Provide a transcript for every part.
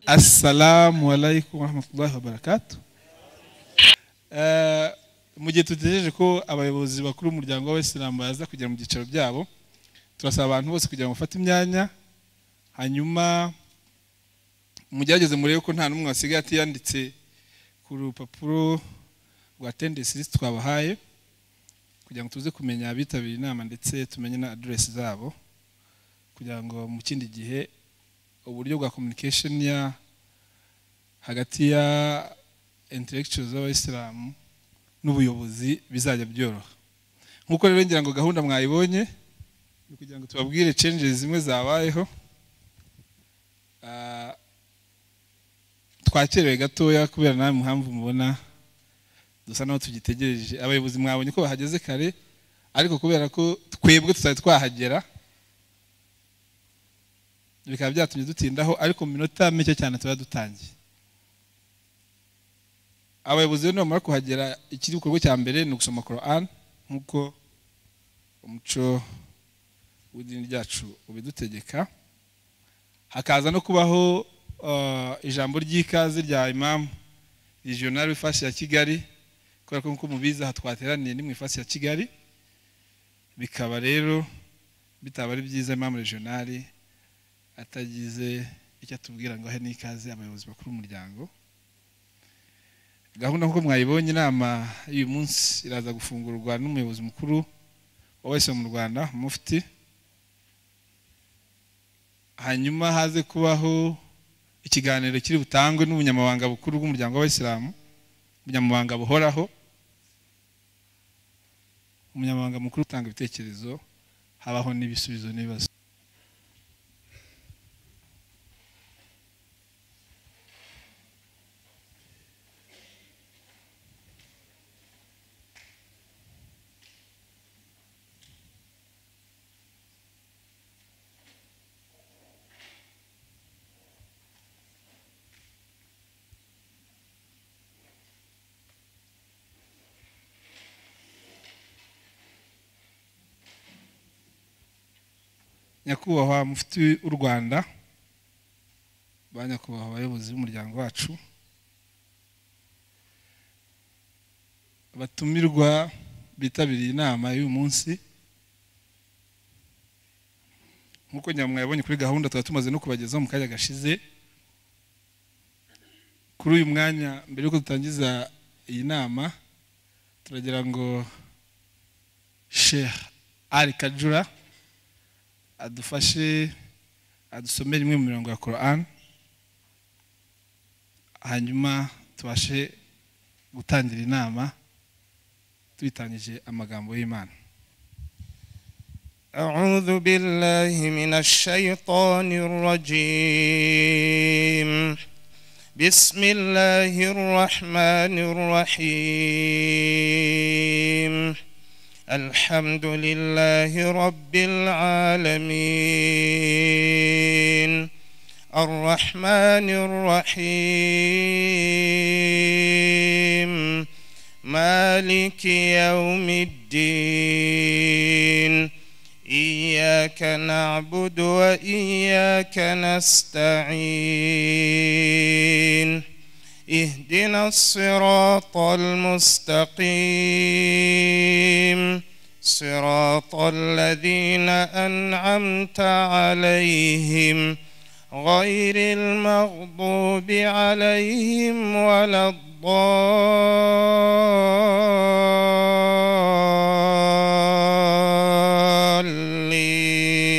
assalamu alaikum warahmatullahi wabarakatu mu gihe tutegereje ko abayobozi bakuru b'umuryango w'abayisilamu baza kugera mu byicaro byabo turasaba abantu bose kugira ngo bafate imyanya hanyuma mugerageze murebe ko nta n'umwe wasigaye atiyanditse ku rupapuro rwa tendensi twabahaye kugira ngo tuze kumenya abitabiriye inama ndetse tumenye na aderesi zabo kugira ngo mu kindi gihe uburyo bwa communication ya hagati ya intellectual z'abayisilamu n'ubuyobozi bizajya byoroha nk'uko rero ngira ngo gahunda mwayibonye ni ukugira ngo tubabwire changes zimwe zabayeho twakerewe gatoya kubera nawe impamvu mubona dusa naho tugitegereje abayobozi mwabonye ko bahageze kare ariko kubera ko twebwe tutari twahagera bikaba byatumye dutindaho ariko mu minota mike cyane tuba dutangiye abayobozi rero nibamara kuhagera ikiri gikorwa cya mbere ni ugusoma korani nk'uko umuco w'idini ryacu ubidutegeka hakaza no kubaho ijambo ry'ikaze rya imamu regional ifasi ya kigali kubera ko nk'uko mubizi aha twateraniye ni mu ifasi ya kigali bikaba rero bitaba ari byiza imamu regional atagize icyo atubwira ngo ahe n'ikaze abayobozi bakuru b'umuryango gahunda nk'uko mwayibonye inama y'uyu munsi iraza gufungurwa n'umuyobozi mukuru wa wese mu rwanda mufti hanyuma haze kubaho ikiganiro kiri butangwe n'ubunyamabanga bukuru bw'umuryango w'abayisilamu ubunyamabanga buhoraho umunyamabanga mukuru utanga ibitekerezo habaho n'ibisubizo n'ibibazo nyakubahwa mufti w'u rwanda ba nyakubahwa abayobozi b'umuryango wacu abatumirwa bitabiriye inama y'uyu munsi nk'uko mwabonye kuri gahunda tuba tumaze no kubagezaho mu kanya gashize kuri uyu mwanya mbere y'uko dutangiza iyi nama turagira ngo sheha ari kajura adufashe adusomere imwe mu mirongo ya korani hanyuma tubashe gutangira inama tubitangije amagambo y'imana أعوذ بالله من الشيطان الرجيم بسم الله الرحمن الرحيم الحمد لله رب العالمين الرحمن الرحيم مالك يوم الدين إياك نعبد وإياك نستعين اهدنا الصراط المستقيم صراط الذين أنعمت عليهم غير المغضوب عليهم ولا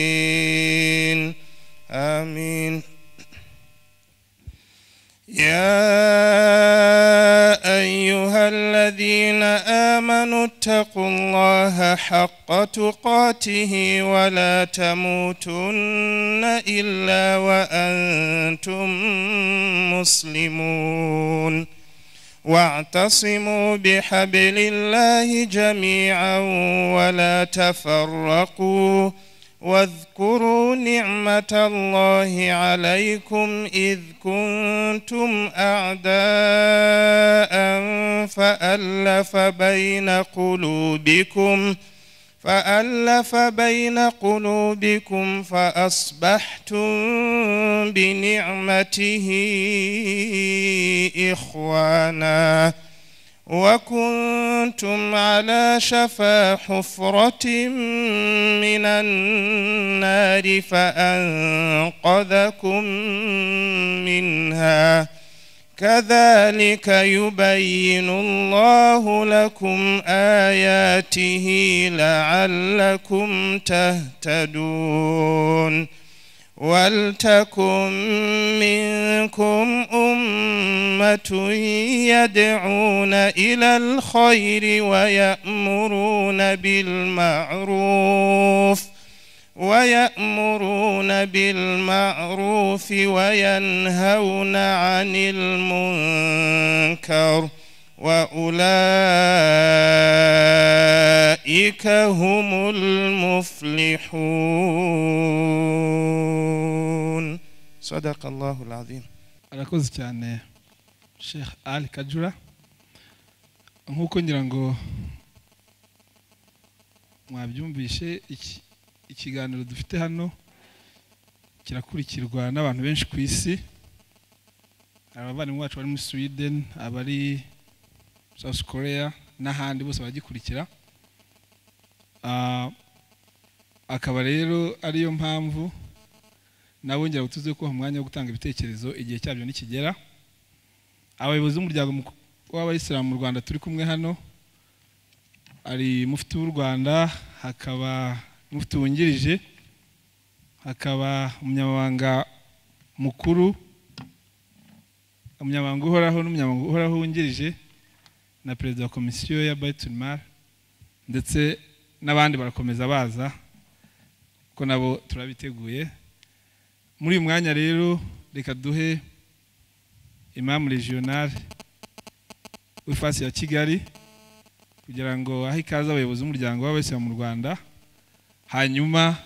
الضالين آمين يا أيها الذين آمنوا اتقوا الله حق تقاته ولا تموتن إلا وأنتم مسلمون واعتصموا بحبل الله جميعا ولا تفرقوا واذكروا نعمة الله عليكم إذ كنتم أعداء فألف بين قلوبكم فألف بين قلوبكم فأصبحتم بنعمته إخوانا وكنتم على شفا حفرة من النار فأنقذكم منها كذلك يبين الله لكم آياته لعلكم تهتدون ولتكن منكم أمة يدعون إلى الخير ويأمرون بالمعروف ويأمرون بالمعروف وينهون عن المنكر وأولئك هم المفلحون صدق الله العظيم arakoze cyane sheikh ali kajura nk'uko ngira ngo mwabyumvishe iki- ikiganiro dufite hano kirakurikirwa n'abantu benshi ku isi hari abavandimwe bacu bari muri sweden abari south korea n'ahandi bose baragikurikira Ah, akaba rero ariyo mpamvu nabongera utuze ko umwanya wo gutanga ibitekerezo igihe cyabyo nikigera abayobozi b'umuryango muku- w'abayisilamu mu rwanda turi kumwe hano hari mufti w'u rwanda hakaba mufti wungirije hakaba umunyamabanga mukuru umunyamabanga uhoraho n'umunyamabanga uhoraho wungirije na perezida wa komisiyo ya bayitunimar ndetse n'abandi barakomeza baza kuko nabo turabiteguye muri uyu mwanya rero reka duhe imamu regional w'ifasi ya kigali kugira ngo ahe ikaze abayobozi b'umuryango w'abayisilamu mu rwanda hanyuma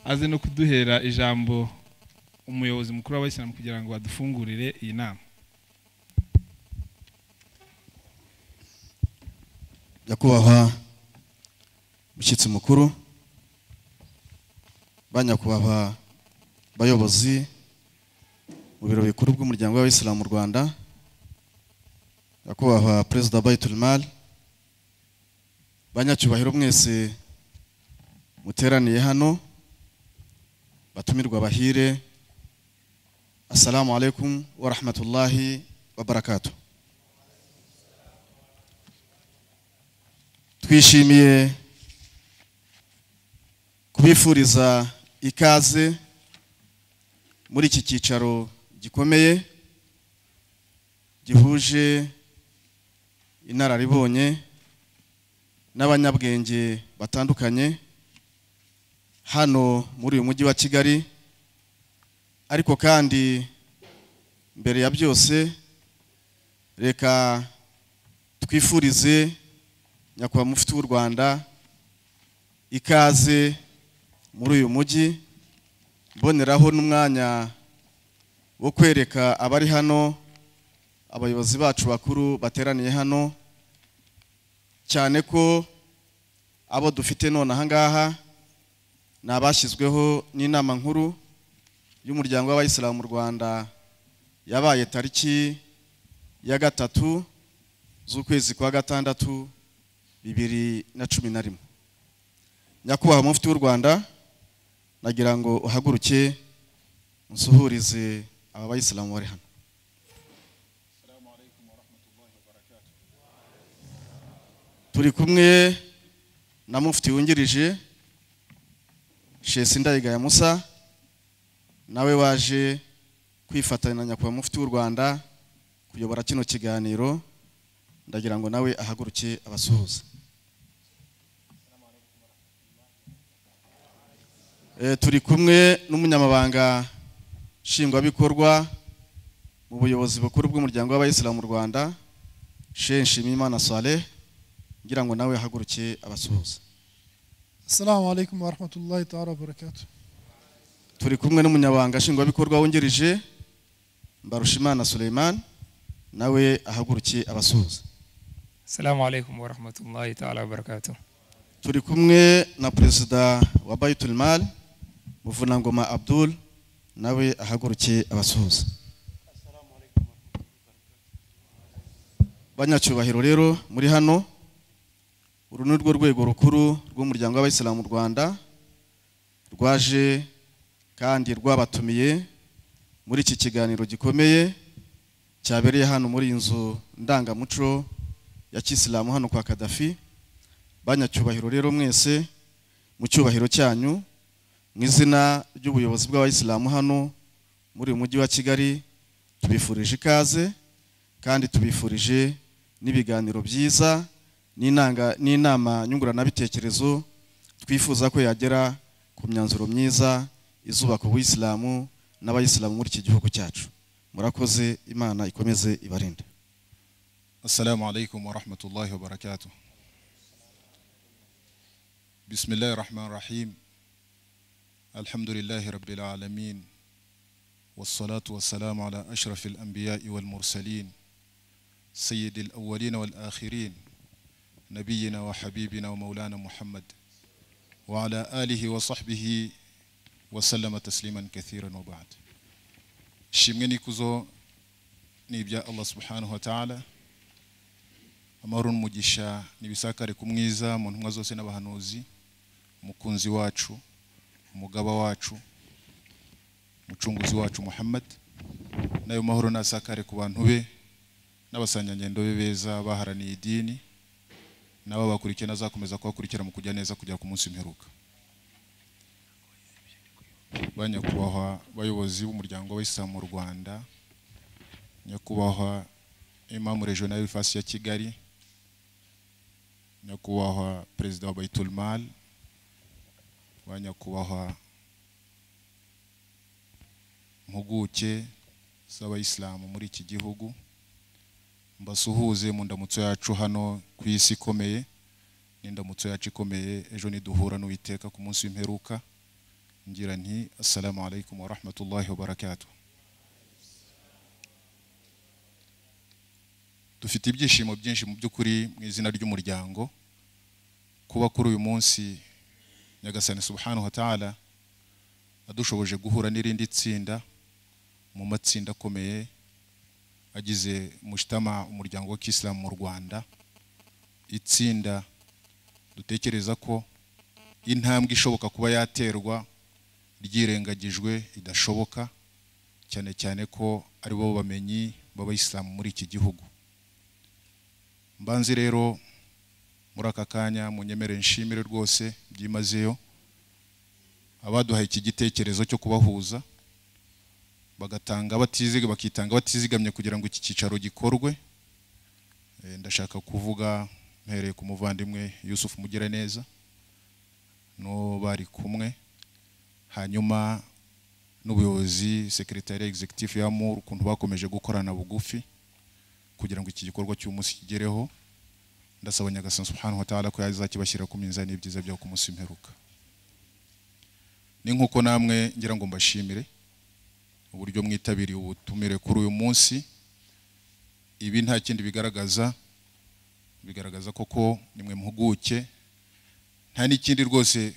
aze no kuduhera ijambo umuyobozi mukuru w'abayisilamu kugira ngo adufungurire iyi nama nyakubahwa mushyitsi mukuru ba nyakubahwa bayobozi mu biro bikuru by'umuryango w'abayisilamu mu rwanda nyakubahwa perezida bayiturimari banyacyubahiro mwese muteraniye hano batumirwa bahire assalamu alaikum wa rahmatullahi wa barakatuh twishimiye kubifuriza ikaze muri iki cyicaro gikomeye gihuje inararibonye n'abanyabwenge batandukanye hano muri uyu mujyi wa kigali ariko kandi mbere ya byose reka twifurize nyakubahwa mufti w'u rwanda ikaze muri uyu mujyi mboneraho n'umwanya wo kwereka abari hano abayobozi bacu bakuru bateraniye hano cyane ko abo dufite none aha ngaha ni abashyizweho n'inama nkuru y'umuryango w'abayisilamu mu rwanda yabaye tariki ya gatatu z'ukwezi kwa gatandatu bibiri na cumi na rimwe nyakubahwa mufti w'u rwanda nagira ngo uhaguruke unsuhurize aba bayisilamu bari hano turi kumwe na mufti wungirije shesi ndayigaya musa nawe waje kwifatanya na nyakubahwa mufti w'u rwanda kuyobora kino kiganiro ndagira ngo nawe ahaguruke abasuhuza Eh, turi kumwe n'umunyamabanga nshingwabikorwa mu buyobozi bukuru bw'umuryango w'abayisilamu mu rwanda shehe nshimiyimana saleh ngira ngo nawe ahaguruke abasuhuza السلام عليكم ورحمة الله تعالى وبركاته turi kumwe n'umunyamabanga nshingwabikorwa wungirije mbarushimana suleiman nawe ahaguruke abasuhuza السلام عليكم ورحمة الله تعالى وبركاته turi kumwe na perezida wa bayitul mali muvunangoma abdul nawe ahagurukiye abasuhuza banyacyubahiro rero muri hano uru ni rwo rwego rukuru rw'umuryango w'abayisilamu mu rwanda rwaje kandi rwabatumiye muri iki kiganiro gikomeye cyabereye hano muri iyi nzu ndangamuco ya kisilamu hano kwa kadafi banyacyubahiro rero mwese mu cyubahiro cyanyu mu izina ry'ubuyobozi bw'abayisilamu hano muri uyu mujyi wa kigali tubifurije ikaze kandi tubifurije n'ibiganiro byiza n'inanga- n'inama nyunguranabitekerezo twifuza ko yagera ku myanzuro myiza izubaka ubuyisilamu n'abayisilamu muri iki gihugu cyacu murakoze imana ikomeze ibarinde السلام عليكم ورحمة الله وبركاته بسم الله الرحمن الرحيم الحمد لله رب العالمين والصلاة والسلام على أشرف الأنبياء والمرسلين سيد الأولين والآخرين نبينا وحبيبنا ومولانا محمد وعلى آله وصحبه وسلم تسليما كثيرا وبعد شمني كوزو نبيا الله سبحانه وتعالى amahoro n'umugisha n'ibisakare ku mwiza mu ntumwa zose n'abahanuzi umukunzi wacu umugaba wacu umucunguzi wacu muhammad n'ayo mahoro nasakare ku bantu be n'abasanganyendo be beza baharaniye idini n'abo bakurikiye n'azakomeza kubakurikira mu kujya neza kujya ku munsi mperuka ba nyakubahwa bayobozi b'umuryango w'isilamu mu rwanda nyakubahwa imamu regional ifasi ya kigali nyakubahwa perezida wa baitul mal wa nyakubahwa mpuguke z'abayisilamu muri iki gihugu mbasuhuze mu ndamutso yacu hano ku isi ikomeye n'indamutso yacu ikomeye ejo niduhura n'uwiteka ku munsi w'imperuka ngira nti assalamu alaikum wa rahmatullahi wa barakatuh dufite ibyishimo byinshi mu by'ukuri mu izina ry'umuryango kuba kuri uyu munsi nyagasani subhanahu wa ta'ala adushoboje guhura n'irindi tsinda mu matsinda akomeye agize mushtama umuryango wa kisilamu mu rwanda itsinda dutekereza ko intambwe ishoboka kuba yaterwa ryirengagijwe idashoboka cyane cyane ko ari bo bamenyi b'abayisilamu muri iki gihugu mbanze rero muri aka kanya munyemere nshimire rwose byimazeyo abaduhaye iki gitekerezo cyo kubahuza bagatanga batiziga bakitanga batizigamye kugira ngo iki cyicaro gikorwe Eh, ndashaka kuvuga mpereye ku muvandimwe Yusuf Mugiraneza no bari kumwe hanyuma n'ubuyobozi secretariat executive ya MUR ukuntu bakomeje gukorana bugufi kugira ngo iki gikorwa cy'umunsi kigereho ndasaba nyagasani subhanahu wa ta'ala ko yazakibashyira ku minzani y'ibyiza byaho ku munsi mperuka ni nk'uko namwe ngira ngo mbashimire uburyo mwitabiriye ubutumire kuri uyu munsi ibi nta kindi bigaragaza bigaragaza koko nimwe mpuguke nta n'ikindi rwose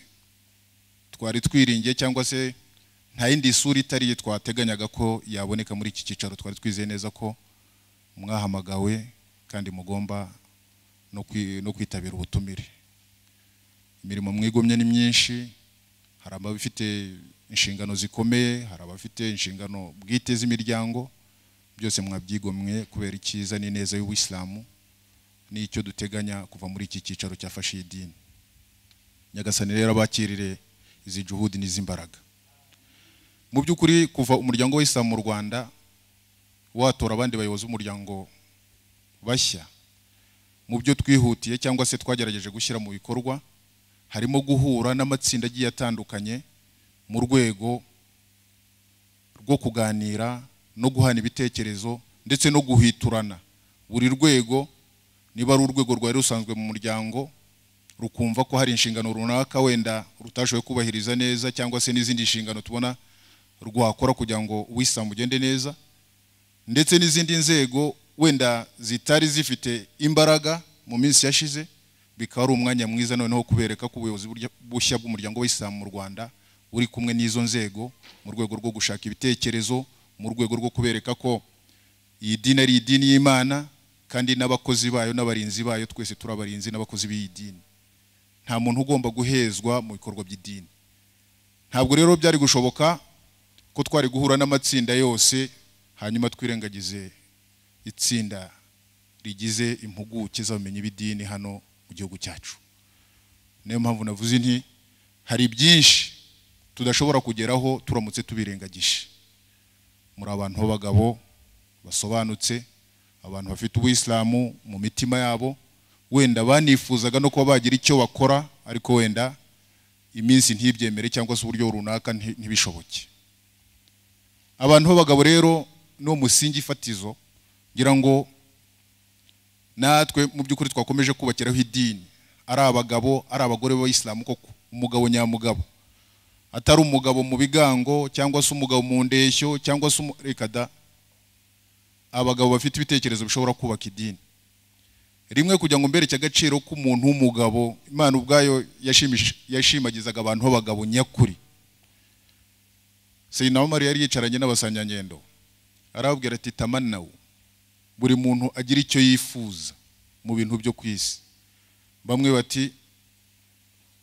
twari twiringiye cyangwa se nta yindi sura itari iyi twateganyaga ko yaboneka muri iki cyicaro twari twizeye neza ko mwahamagawe kandi mugomba no kwi- no kwitabira ubutumire imirimo mwigomye ni myinshi hari abafite inshingano zikomeye hari abafite inshingano bwite z'imiryango byose mwabyigomwe kubera icyiza n'ineza y'ubuyisilamu n'icyo duteganya kuva muri iki cyicaro cyafashe iyi dini nyagasani rero abakirire izi juhudi n'iz'imbaraga mu by'ukuri kuva umuryango w'isilamu mu rwanda watora abandi bayobozi b'umuryango bashya mu byo twihutiye cyangwa se twagerageje gushyira mu bikorwa harimo guhura n'amatsinda agiye atandukanye mu rwego rwo kuganira no guhana ibitekerezo ndetse no guhiturana buri rwego niba ari urwego rwari rusanzwe mu muryango rukumva ko hari inshingano runaka wenda rutashoboye kubahiriza neza cyangwa se n'izindi nshingano tubona rwakora kugira ngo ubuyisilamu ugende neza ndetse n'izindi nzego wenda zitari zifite imbaraga mu minsi yashize bikaba ari umwanya mwiza noneho wo kubereka ko ubuyobozi burya- bushya bw'umuryango w'isilamu mu rwanda buri kumwe n'izo nzego mu rwego rwo gushaka ibitekerezo mu rwego rwo kubereka ko iyi dini ari idini y'imana kandi n'abakozi bayo n'abarinzi bayo twese turi abarinzi n'abakozi b'iyi dini nta muntu ugomba guhezwa mu bikorwa by'idini ntabwo rero byari gushoboka ko twari guhura n'amatsinda yose hanyuma twirengagize itsinda rigize impuguke z'abamenyi b'idini hano mu gihugu cyacu niyo mpamvu navuze nti hari byinshi tudashobora kugeraho turamutse tubirengagije muri abantu b'abagabo basobanutse abantu bafite ubuyisilamu mu mitima yabo wenda banifuzaga no kuba bagira icyo bakora ariko wenda iminsi ntibyemere cyangwa se uburyo runaka nti- ntibishoboke abantu b'abagabo rero ni umusingi fatizo ngira ngo natwe mu by'ukuri twakomeje kubakiraho idini ari abagabo ari abagore b'abayisilamu koko umugabo nyamugabo atari umugabo mu bigango cyangwa se umugabo mu ndeshyo cyangwa se umu- reka da abagabo bafite ibitekerezo bishobora kubaka idini rimwe kugira ngo mbereke agaciro k'umuntu w'umugabo imana ubwayo yashimish- yashimagizaga abantu b'abagabo nyakuri seyinawa mariya yari yicaranye n'abasanganyangendo arababwira ati tamanawu buri muntu agira icyo yifuza mu bintu byo ku isi bamwe bati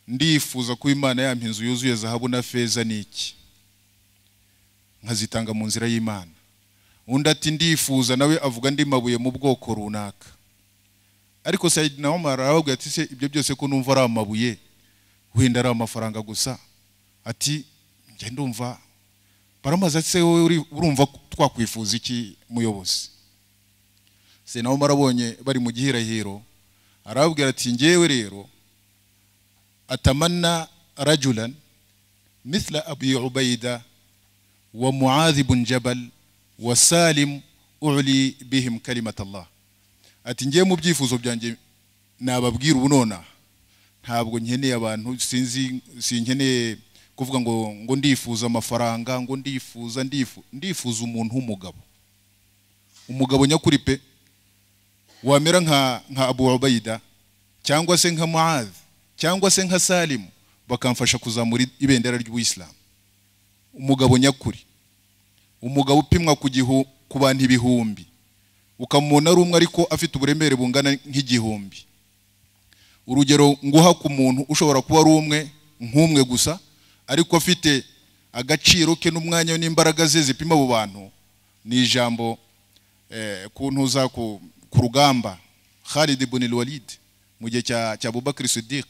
ndifuza kuba imana yampa inzu yuzuye zahabu na feza n'iki nkazitanga mu nzira y'imana undi ati ndifuza nawe avuga andi mabuye mu bwoko runaka ariko sayidina omar arababwira ati se ibyo byose ko numva ari amabuye wenda ari amafaranga gusa ati njye ndumva baramaze ati se wowe uri- urumva twakwifuza iki muyobozi se nawe marabonye bari mu gihirahiro arababwira ati ngewe rero atamana rajulan mithla abi ubaida wa muadhi bun jabal wa salim uli bihim kalimat allah ati ngewe mu byifuzo byanjye nababwira ubu nonaha ntabwo nkeneye abantu sinzi sinkeneye kuvuga ngo ngo ndifuza amafaranga ngo ndifuza ndifu ndifuza umuntu w'umugabo umugabo nyakuri pe wamera nka nka abu ubaida cyangwa se nka muadh cyangwa se nka salimu bakamfasha kuzamura ibendera ry'ubuyisilamu umugabo nyakuri umugabo upimwa ku gihu ku bantu ibihumbi ukamubona ari umwe ariko afite uburemere bungana nk'igihumbi urugero nguha ku muntu ushobora kuba ari umwe nk'umwe gusa ariko afite agaciro ke n'umwanya we n'imbaraga ze zipima abo bantu ni ijambo eh, kuntuza ku, ku rugamba Khalid ibn al-Walid mu gihe cya cya Abubakar Siddiq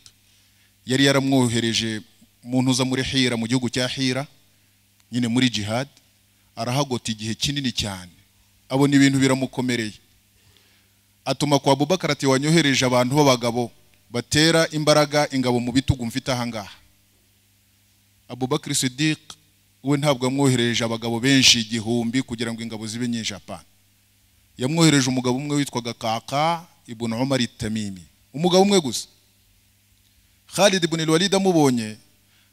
yari yaramwohereje mu ntuza muri Hira mu gihugu cya Hira nyine muri jihad arahagota igihe kinini cyane abona ibintu biramukomereye atuma kwa Abubakar ati wanyohereje abantu b'abagabo batera imbaraga ingabo mu bitugu mfite ahangaha Abubakar Siddiq we ntabwo yamwohereje abagabo benshi igihumbi kugira ngo ingabo zibe nyinshi apana yamwohereje umugabo umwe witwaga kaka ibn umar tamimi umugabo umwe gusa khalid ibn walid amubonye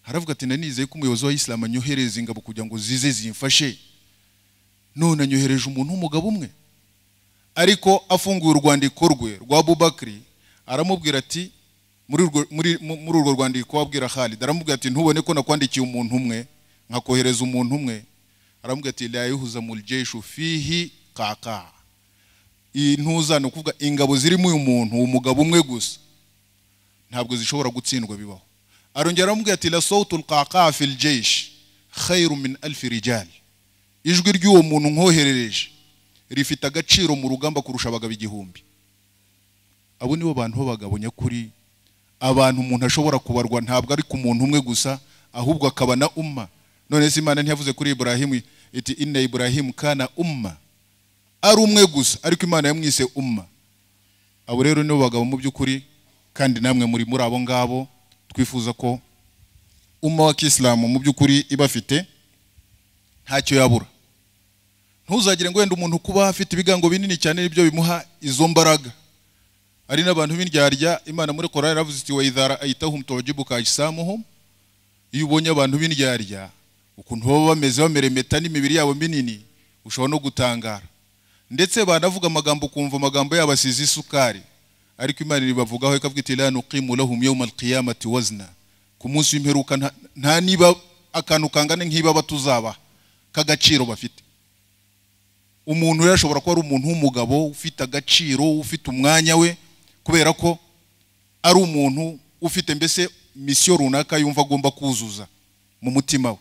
haravuga ati nanizeye ko umuyobozi wa isilamu anyohereza ingabo kugira ngo zize zimfashe none anyohereje umuntu w'umugabo umwe ariko afunguye urwandiko rwe rwa abubakari aramubwira ati muri urwo- muri- mu- muri urwo rwandiko abwira khalid aramubwira ati ntubone ko nakwandikiye umuntu umwe nkakohereza umuntu umwe aramubwira ati la yuhuza mu jeshu fihi kaka iyi ntuza ni ukuvuga ingabo zirimo uyu muntu umugabo umwe gusa ntabwo zishobora gutsindwa bibaho arongera aramubwira ati la sautu lqaqa fi ljeish khairu min alfi rijal ijwi ry'uwo muntu nkoherereje rifite agaciro mu rugamba kurusha abagabo igihumbi abo nibo bantu b'abagabo nyakuri abantu umuntu ashobora kubarwa ntabwo ari ku muntu umwe gusa ahubwo akaba na umma none se imana ntiyavuze kuri iburahimu iti inna iburahimu kana umma ari umwe gusa ariko imana yamwise umma abo rero nibo bagabo mu by'ukuri kandi namwe muri muri abo ngabo twifuza ko umma wa kisilamu mu by'ukuri ibafite ntacyo yabura ntuzagire ngo wenda umuntu kuba afite ibigango binini cyane nibyo bimuha izo mbaraga ari n'abantu b'indyarya imana muri korari yaravuze iti wa idhara ayitahum tujibuka ajsamuhum iyo ubonye abantu b'indyarya ukuntu baba bameze bameremeta n'imibiri yabo minini ushobora no gutangara ndetse banavuga amagambo ukumva amagambo yabo asize isukari ariko imana ibibavugaho ikavuga iti la nuqimu lahum yawma alqiyamati wazna ku munsi w'imperuka nta- nta niba akantu kangana nk'ibaba tuzabaha k'agaciro bafite umuntu rero ashobora kuba ari umuntu w'umugabo ufite agaciro ufite umwanya we kubera ko ari umuntu ufite mbese misiyo runaka yumva agomba kuzuza mu mutima we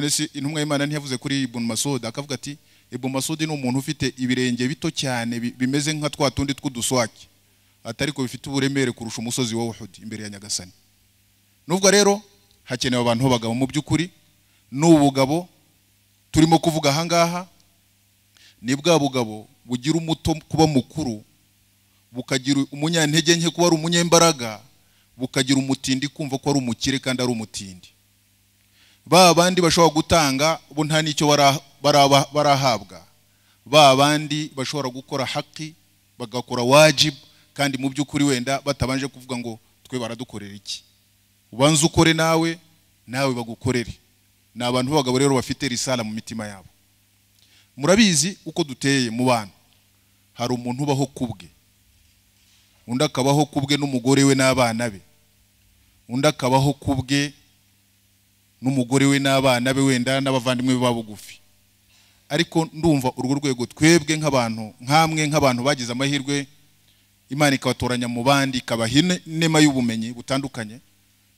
none se intumwa y'imana ntiyavuze kuri ibunu masudi akavuga ati ibunu masudi ni umuntu ufite ibirenge bito cyane bi- bimeze nka twa tundi tw'uduswaki atari ko bifite uburemere kurusha umusozi wa uhudi imbere ya nyagasani nubwo rero hakenewe abantu b'abagabo mu by'ukuri ni ubugabo turimo kuvuga ahangaha ni bwa bugabo bugira umuto kuba mukuru bukagira umunyantege nke kuba ari umunyembaraga bukagira umutindi kumva ko ari umukire kandi ari umutindi ba bandi bashobora gutanga bo nta n'icyo bara- baraba- barahabwa ba bandi bashobora gukora haki bagakora wajibu kandi mu by'ukuri wenda batabanje kuvuga ngo twe baradukorera iki ubanze ukore nawe nawe bagukorere ni abantu b'abagabo rero bafite risala mu mitima yabo murabizi uko duteye mu bantu hari umuntu ubaho kubwe undi akabaho kubwe n'umugore we n'abana be undi akabaho kubwe n'umugore we n'abana be wenda n'abavandimwe be ba bugufi ariko ndumva urwo rwego twebwe nk'abantu nk'amwe nk'abantu bagize amahirwe imana ikabatoranya mu bandi ikabaha ine- inema y'ubumenyi butandukanye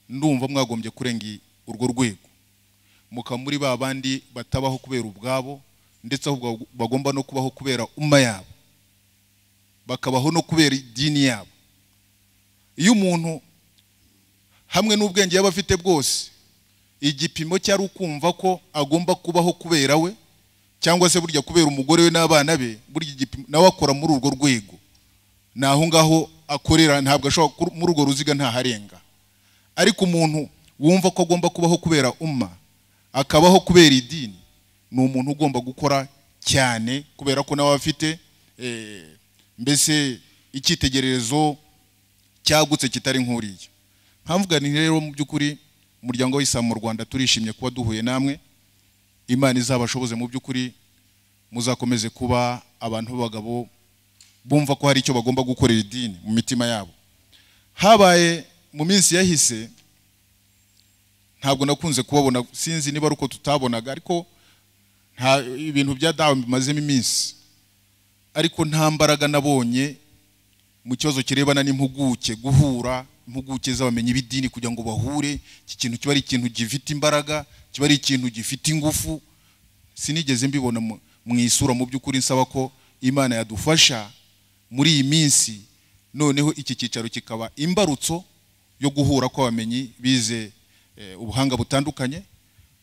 ndumva mwagombye kurenga i- urwo rwego mukaba muri ba bandi batabaho kubera ubwabo ndetse ahubwo bagomba no kubaho kubera umma yabo bakabaho no kubera idini yabo iyo umuntu hamwe n'ubwenge yaba afite bwose igipimo cyari ukumva ko agomba kubaho kubera we cyangwa se burya kubera umugore we n'abana be burya igipimo nawe akora muri urwo rwego ni aho ngaho akorera ntabwo ashobora kuru- muri urwo ruziga ntaharenga ariko umuntu wumva ko agomba kubaho kubera umma akabaho kubera idini ni umuntu ugomba gukora cyane kubera ko nawe aba afite eh, mbese icyitegererezo cyagutse kitari nk'uriya nkamvuga ni rero mu by'ukuri umuryango w'islam mu rwanda turishimye kuba duhuye namwe imana izabashoboze mu by'ukuri muzakomeze kuba abantu b'abagabo bumva ko hari icyo bagomba gukorera idini mu mitima yabo habaye mu minsi yahise ntabwo nakunze kubabona sinzi niba ari uko tutabonaga ariko nta ibintu bya dawe bimazemo iminsi ariko nta mbaraga nabonye mu kibazo kirebana n'impuguke guhura impuguke z'abamenyi b'idini kugira ngo bahure iki kintu kiba ari ikintu gifite imbaraga kiba ari ikintu gifite ingufu sinigeze mbibona mu- mu isura mu by'ukuri nsaba ko imana yadufasha muri iyi minsi noneho iki cyicaro kikaba imbarutso yo guhura kw'abamenyi bize eh, ubuhanga butandukanye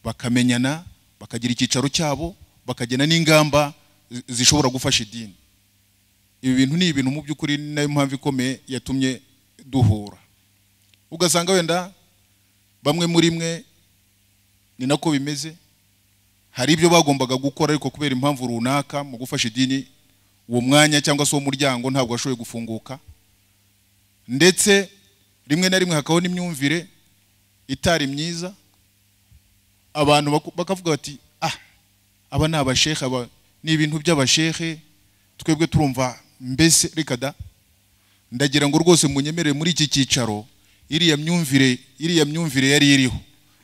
bakamenyana bakagira icyicaro cyabo bakagena n'ingamba zi- zishobora gufasha idini ibi bintu ni ibintu mu by'ukuri ni nayo mpamvu ikomeye yatumye duhura ugasanga wenda bamwe muri mwe ni nako bimeze hari ibyo bagombaga gukora ariko kubera impamvu runaka mu gufasha idini uwo mwanya cyangwa se uwo muryango ntabwo washoboye gufunguka ndetse rimwe na rimwe hakabaho n'imyumvire itari myiza abantu baku- bakavuga bati ah aba ni abashehe aba ni ibintu by'abashehe twebwe turumva mbese reka da ndagira ngo rwose munyemerere muri iki cyicaro iriya myumvire iriya myumvire yari iriho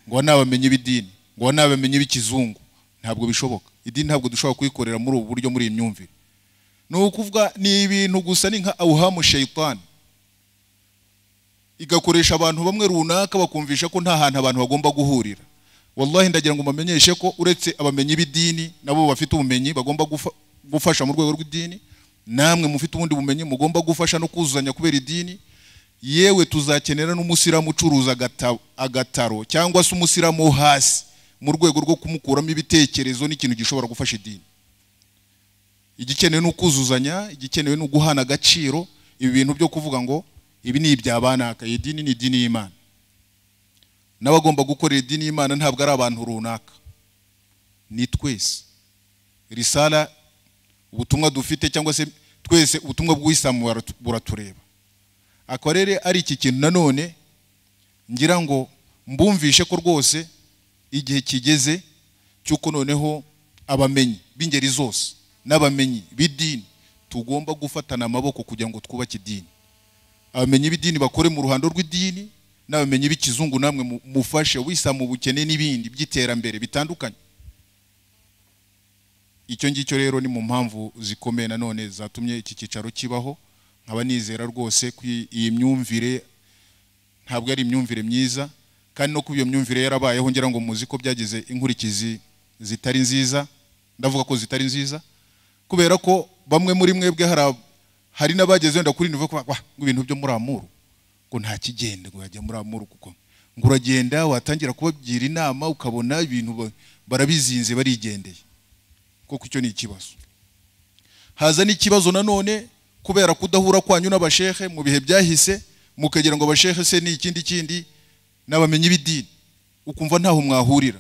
ngo aba ni abamenyi b'idini ngo aba ni abamenyi b'ikizungu ntabwo bishoboka idini ntabwo dushobora kuyikorera muri ubu buryo muri iyi myumvire ni ukuvuga ni ibintu gusa ni nka awuhamu sheyitani igakoresha abantu bamwe runaka bakumvisha ko nta hantu abantu bagomba guhurira wallahi ndagira ngo mbamenyeshe ko uretse abamenyi b'idini nabo bafite ubumenyi bagomba gufa- gufasha mu rwego rw'idini namwe mufite ubundi bumenyi mugomba gufasha no kuzuzanya kubera idini yewe tuzakenera n'umusiramu ucuruza agata- agataro cyangwa se umusiramu wo hasi mu rwego rwo kumukuramo ibitekerezo n'ikintu gishobora gufasha idini igikenewe ni ukuzuzanya igikenewe ni uguhana agaciro ibi bintu byo kuvuga ngo ibi ni ibya banaka iyi dini ni idini y'imana n'abagomba gukorera idini y'imana ntabwo ari abantu runaka ni twese risala ubutumwa dufite cyangwa se twese ubutumwa bw'isilamu buratu- buratureba akaba rero ari iki kintu nanone ngira ngo mbumvishe ko rwose igihe kigeze cy'uko noneho abamenyi b'ingeri zose n'abamenyi b'idini tugomba gufatana amaboko kugira ngo twubake idini abamenyi b'idini bakore mu ruhando rw'idini n'abamenyi b'ikizungu namwe mu- mufashe wisa mu bukene n'ibindi by'iterambere bitandukanye icyo ngicyo rero ni mu mpamvu zikomeye nanone zatumye iki cyicaro kibaho nkaba nizera rwose ko iyi- iyi myumvire ntabwo ari imyumvire myiza kandi no kuba iyo myumvire yarabayeho ngira ngo muzi ko byagize inkurikizi zitari nziza ndavuga ko zitari nziza kubera ko bamwe muri mwebwe hari ab- hari n'abageze wenda kuri nivo kuvuga, "Wah, ngo ibintu byo muri amuru ngo nta kigenda ngo yajya muri amuru kuko ngo uragenda watangira kubagira inama ukabona ibintu ba- barabizinze barigendeye kuko icyo ni ikibazo haza n'ikibazo nanone kubera kudahura kwanyu n'abashehe mu bihe byahise mukagira ngo abashehe se ni ikindi kindi n'abamenyi b'idini ukumva ntaho mwahurira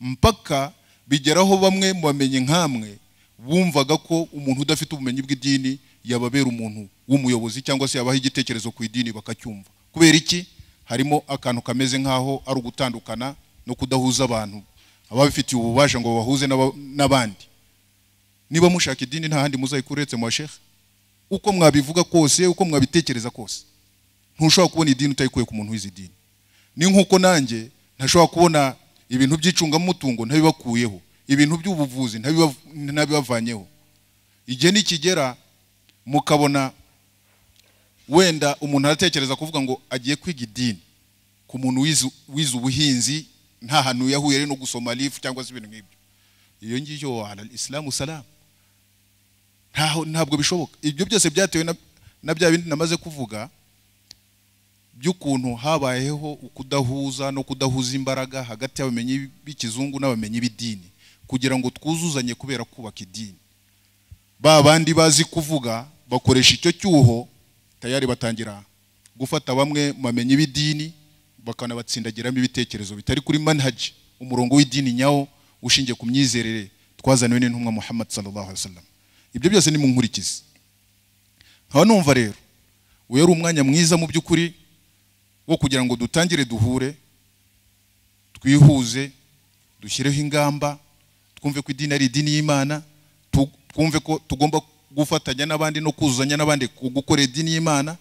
mpaka bigeraho bamwe mu bamenyi nk'amwe bumvaga ko umuntu udafite ubumenyi bw'idini yababera umuntu w'umuyobozi cyangwa se yabaha igitekerezo ku idini bakacyumva kubera iki harimo akantu kameze nk'aho ari ugutandukana no kudahuza abantu ababifitiye ububasha ngo babahuze n'aba- n'abandi niba mushaka idini nta handi muzayikura uretse mu bashehe uko mwabivuga kose uko mwabitekereza kose ntushobora kubona idini utayikuye ku muntu wize idini ni nk'uko nanjye ntashobora kubona ibintu by'icungamutungo ntabibakuyeho ibintu by'ubuvuzi ntabiba- ntabibavanyeho igihe nikigera mukabona wenda umuntu aratekereza kuvuga ngo agiye kwiga idini ku muntu wize wize ubuhinzi nta hantu yahuye no gusoma rifu cyangwa se ibintu nk'ibyo iyo ngiyo ala isilamu salamu ntaho ntabwo bishoboka ibyo byose byatewe na, na bya bindi namaze kuvuga by'ukuntu habayeho ukudahuza no kudahuza imbaraga hagati y'abamenyi b'ikizungu n'abamenyi b'idini kugira ngo twuzuzanye kubera kubaka idini ba bandi bazi kuvuga bakoresha icyo cyuho tayari batangira gufata bamwe mu bamenyi b'idini bakanabatsindagiramo ibitekerezo bitari kuri manhaji umurongo w'idini nyawo ushingiye ku myizerere twazaniwe n'intumwa muhammad sallallahu alaihi wasallam ibyo byose ni mu nkurikizi nkaba numva rero uyu ari umwanya mwiza mu by'ukuri wo kugira ngo dutangire duhure twihuze dushyireho ingamba twumve ko idini ari idini y'imana tu- twumve ko tugomba gufatanya n'abandi no kuzuzanya n'abandi ku gukora idini y'imana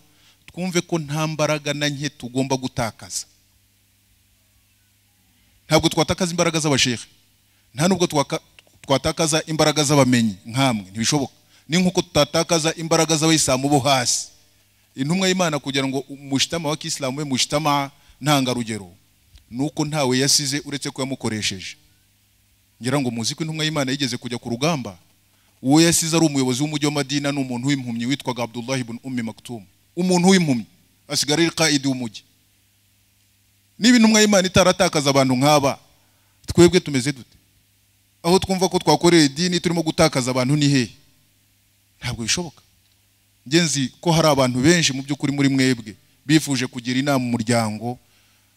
twumve ko nta mbaraga na nke tugomba gutakaza ntabwo twatakaza imbaraga z'abashehe nta nubwo twaka- twatakaza imbaraga z'abamenyi nk'amwe ntibishoboka ni nk'uko tutatakaza imbaraga z'abayisilamu bo hasi intumwa y'imana kugira ngo umushyitama wa kisilamu we mushyitama ntangarugero ni uko ntawe yasize uretse ko yamukoresheje ngira ngo muzi ko intumwa y'imana yigeze kujya ku rugamba uwo yasize ari umuyobozi w'umujyi wa madina ni umuntu w'impumyi witwaga abdullahi ibn ummi maktum umuntu w'impumyi asigara ari kaidi w'umujyi niba intumwa y'imana itaratakaza abantu nk'aba twebwe tumeze dute aho twumva ko twakorera idini turimo gutakaza abantu ni hehe ntabwo bishoboka ngenzi ko hari abantu benshi mu by'ukuri muri mwebwe bifuje kugira inama umuryango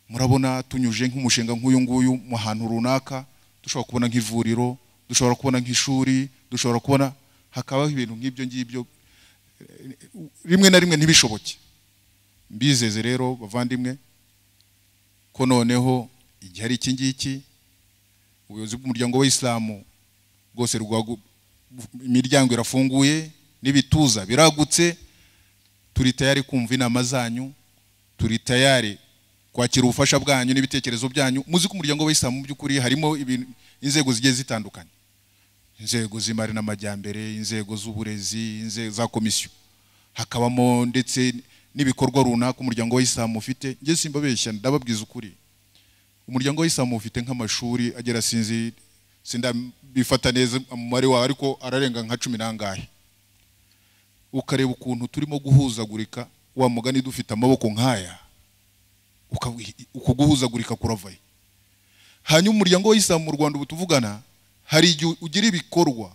murabona tunyuje nk'umushinga nk'uyu nguyu mu hantu runaka dushobora kubona nk'ivuriro dushobora kubona nk'ishuri dushobora kubona hakabaho ibintu nk'ibyo ngibyo Eh, rimwe na rimwe ntibishoboke mbizeze rero bavandimwe ko noneho igihe ari iki ngiki ubuyobozi bw'umuryango w'isilamu bwose rwagu- imiryango irafunguye n'ibituza biragutse turi tayari kumva inama zanyu turi tayari kwakira ubufasha bwanyu n'ibitekerezo byanyu muzi ko umuryango w'isilamu mu by'ukuri harimo ibintu inzego zigiye zitandukanye inzego z'imari n'amajyambere inzego z'uburezi inzego za komisiyo hakabamo ndetse n'ibikorwa runaka umuryango w'isilamu ufite njye simbabeshya ndababwiza ukuri umuryango w'isilamu ufite nk'amashuri agera sinzi sindabifata neza umubare wawe ariko ararenga nka cumi n'angahe ukareba ukuntu turimo guhuzagurika wa mugani dufite amaboko nk'aya ukawi- uku guhuzagurika kuravaye hanyuma umuryango w'isilamu mu rwanda ubu tuvugana hari igihe ugira ibikorwa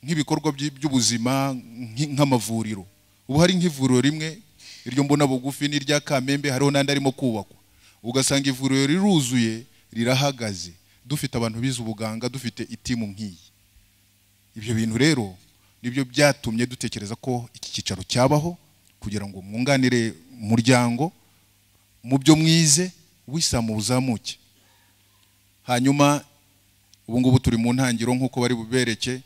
nk'ibikorwa by'i- by'ubuzima nk'i- nk'amavuriro ubu hari nk'ivuriro rimwe iryo mbona bugufi n'irya kamembe hariho n'andi arimo kubakwa ugasanga ivuriro riruzuye rirahagaze dufite abantu bize ubuganga dufite itimu nk'iyi ibyo bintu rero nibyo byatumye dutekereza ko iki cyicaro cyabaho kugira ngo mwunganire umuryango mu byo mwize w'isilamu buzamuke hanyuma ubu ngubu turi mu ntangiro nk'uko bari bubereke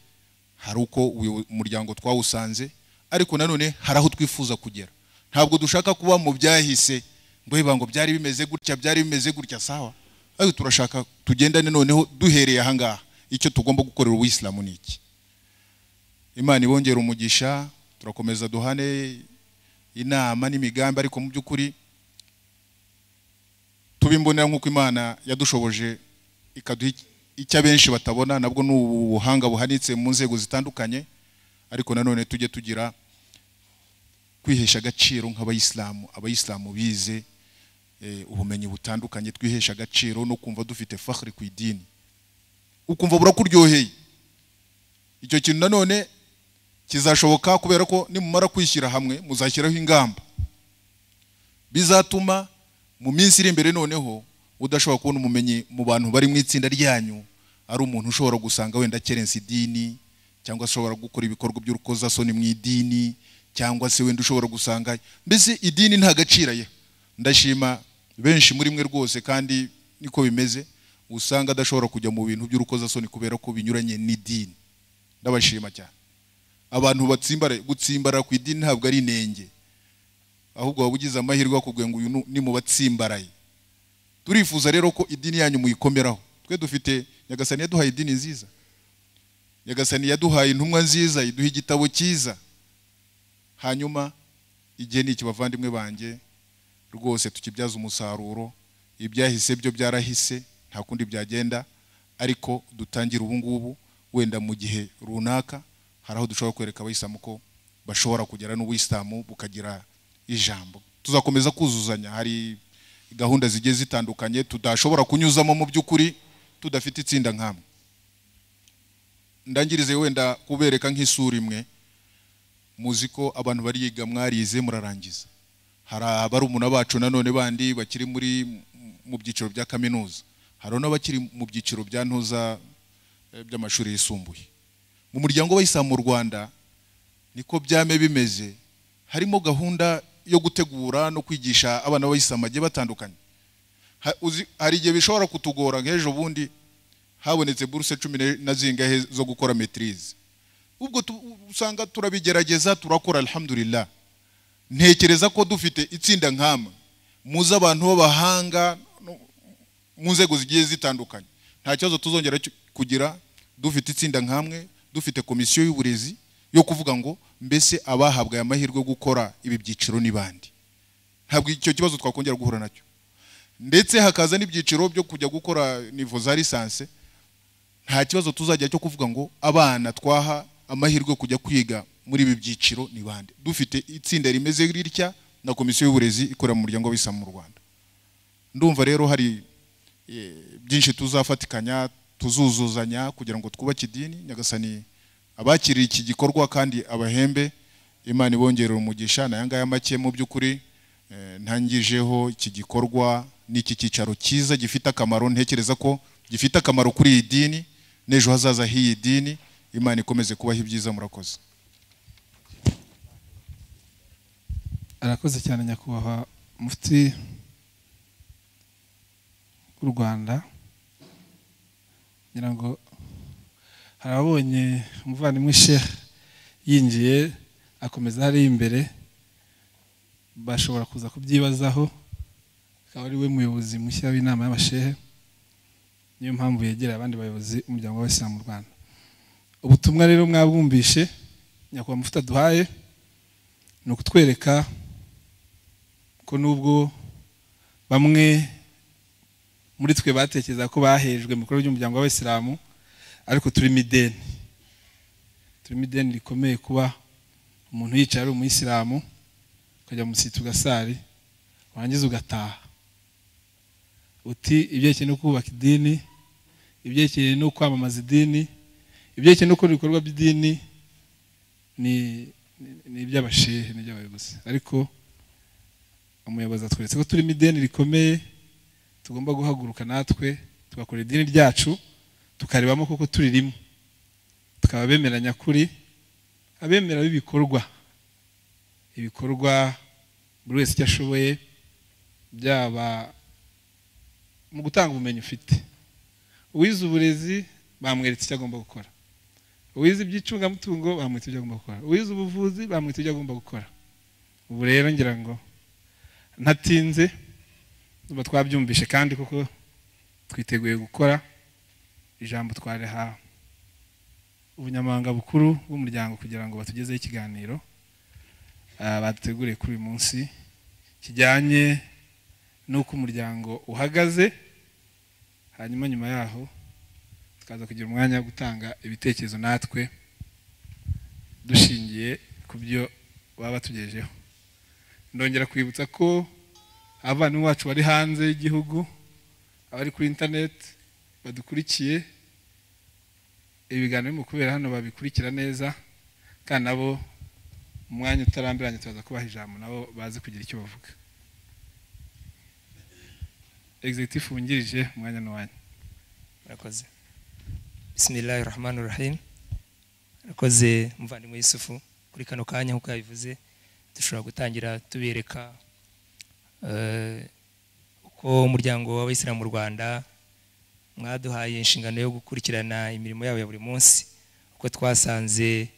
hari uko uyu muryango twawusanze ariko nanone hari aho twifuza kugera ntabwo dushaka kuba mu byahise ngo "Hey, bango byari bimeze gutya byari bimeze gutya sawa ariko turashaka tugendane noneho duhereye ahangaha icyo tugomba gukorera ubuyisilamu ni iki imana ibongera umugisha turakomeza duhane inama n'imigambi ariko mu by'ukuri tuba imbonera nk'uko imana yadushoboje ikaduha iki- icyo abenshi batabona nabwo ni ubuhanga buhanitse mu nzego zitandukanye ariko nanone tujye tugira kwihesha agaciro nk'abayisilamu abayisilamu bize eh, ubumenyi butandukanye twihesha agaciro no kumva dufite fahri ku idini ukumva burakuryoheye icyo kintu nanone kizashoboka kubera ko nimumara kwishyira hamwe muzashyiraho ingamba bizatuma mu minsi iri imbere noneho udashobora kubona umumenyi mu bantu bari mu itsinda ryanyu ari umuntu ushobora gusanga wenda akerensa idini cyangwa ashobora gukora ibikorwa by'urukozasoni mu idini cyangwa se wenda ushobora gusanga mbese idini nta gaciro ayiha ndashima benshi muri mwe rwose kandi niko bimeze usanga adashobora kujya mu bintu by'urukozasoni kubera ko binyuranye n'idini ndabashima cyane abantu batsimbara gutsimbara ku idini ntabwo ari inenge ahubwo waba ugize amahirwe bakubwiye ngo uyu nu- ni mu batsimbaraye turifuza rero ko idini yanyu muyikomeraho twe dufite nyagasani yaduhaye idini nziza nyagasani yaduhaye intumwa nziza iduha igitabo cyiza hanyuma igihe ni iki bavandimwe banjye rwose tukibyaza umusaruro ibyahise byo byarahise nta kundi byagenda ariko dutangire ubu ngubu wenda mu gihe runaka hari aho dushobora kwereka abayisilamu ko bashobora kugera n'ubuyisilamu bukagira ijambo tuzakomeza kuzuzanya hari gahunda zigiye zitandukanye tudashobora kunyuzamo mu by'ukuri tudafite itsinda nk'amwe ndangirize wenda kubereka nk'isura imwe muzi ko abantu bariga mwarize murarangiza hari abarumuna bacu nanone bandi bakiri muri mu byiciro bya kaminuza hari n'abakiri mu byiciro bya ntuza eh, by'amashuri yisumbuye mu muryango w'abayisilamu mu Rwanda niko byame bimeze harimo gahunda yo gutegura no kwigisha abana b'abayisilamu bagiye batandukanye Ha- uzi- hari igihe bishobora kutugora nk'ejo bundi habonetse buruse cumi ne- na zingahe zo gukora metirize ubwo tu- usanga turabigerageza turakora alhamdulillah ntekereza ko dufite itsinda nk'amwe muzi abantu b'abahanga no- mu nzego zigiye zitandukanye nta kibazo tuzongera cyo- kugira dufite itsinda nk'amwe dufite komisiyo y'uburezi yo kuvuga ngo mbese abahabwaye amahirwe yo gukora ibi byiciro ni bandi ntabwo icyo kibazo twakongera guhura nacyo ndetse hakaza n'ibyiciro byo kujya gukora nivo za lisanse nta kibazo tuzajya cyo kuvuga ngo abana twaha amahirwe yo kujya kwiga muri ibi byiciro ni bande dufite itsinda rimeze ritya na komisiyo y'uburezi ikorera mu muryango w'abisilamu mu rwanda ndumva rero hari eh, byinshi tuzafatikanya tuzuzuzanya kugira ngo twubake idini nyagasani abakiriye iki gikorwa kandi abahembe imana ibongerera umugisha na yangaya make mu by'ukuri eh, ntangijeho iki gikorwa n'iki cyicaro cyiza gifite akamaro ntekereza ko gifite akamaro kuri iyi dini n'ejo hazaza h'iyi dini imana ikomeze kubaho ibyiza murakoze arakoze cyane nyakubahwa mufti w'u rwanda ngira ngo hari ababonye umuvandimwe sheikh yinjiye akomeza hariya imbere bashobora kuza kubyibazaho akaba ari we muyobozi mushya w'inama y'abashehe niyo mpamvu yegereye abandi bayobozi umuryango w'abasilamu mu rwanda ubutumwa rero mwabwumvishe nyakubahwa mufti aduhaye ni ukutwereka ko nubwo bamwe muri twe batekereza ko bahejwe mu bikorwa by'umuryango w'abayisilamu ariko turimo ideni turimo ideni rikomeye kuba umuntu yicaye ari umuyisilamu ukajya musita ugasari warangiza ugataha uti ibyerekeye no kubaka idini ibyerekeye no kwamamaza idini ibyerekeye no gukora ibikorwa by'idini ni ni iby'abashehe ni iby'abayobozi ariko umuyobozi atweretse ko turimo ideni rikomeye tugomba guhaguruka natwe tugakora idini ryacu tukaribamo koko turirimo tukaba abemera nyakuri abemera b'ibikorwa ibikorwa buri wese icyo ashoboye byaba mu gutanga ubumenyi ufite uwize uburezi bamweretse icyo agomba gukora uwize iby'icungamutungo bamwita ibyo agomba gukora uwize ubuvuzi bamwita ibyo agomba gukora ubu rero ngira ngo ntatinze tuba twabyumvishe kandi kuko twiteguye gukora ijambo twariha ubunyamabanga bukuru bw'umuryango kugira ngo batugezeho ikiganiro ah, baduteguriye kuri uyu munsi kijyanye n'uko umuryango uhagaze hanyuma nyuma yaho tukaza kugira umwanya wo gutanga ibitekerezo natwe dushingiye ku byo baba batugejeho ndongera kwibutsa ko abavandimwe bacu bari hanze y'igihugu abari kuri interineti badukurikiye ibiganiro birimo kubera hano babikurikira neza kandi nabo mu mwanya utarambiranye turaza kubaha ijambo nabo bazi kugira icyo bavuga egizegitifu wungirije umwanya ni uwanyu murakoze bisimilahi rahmani rahim murakoze muvandimwe yusufu kuri kano kanya nk'uko yabivuze dushobora gutangira tubereka eh, uko umuryango w'abayisilamu mu rwanda mwaduhaye inshingano yo gukurikirana imirimo yabo ya buri munsi uko twasanze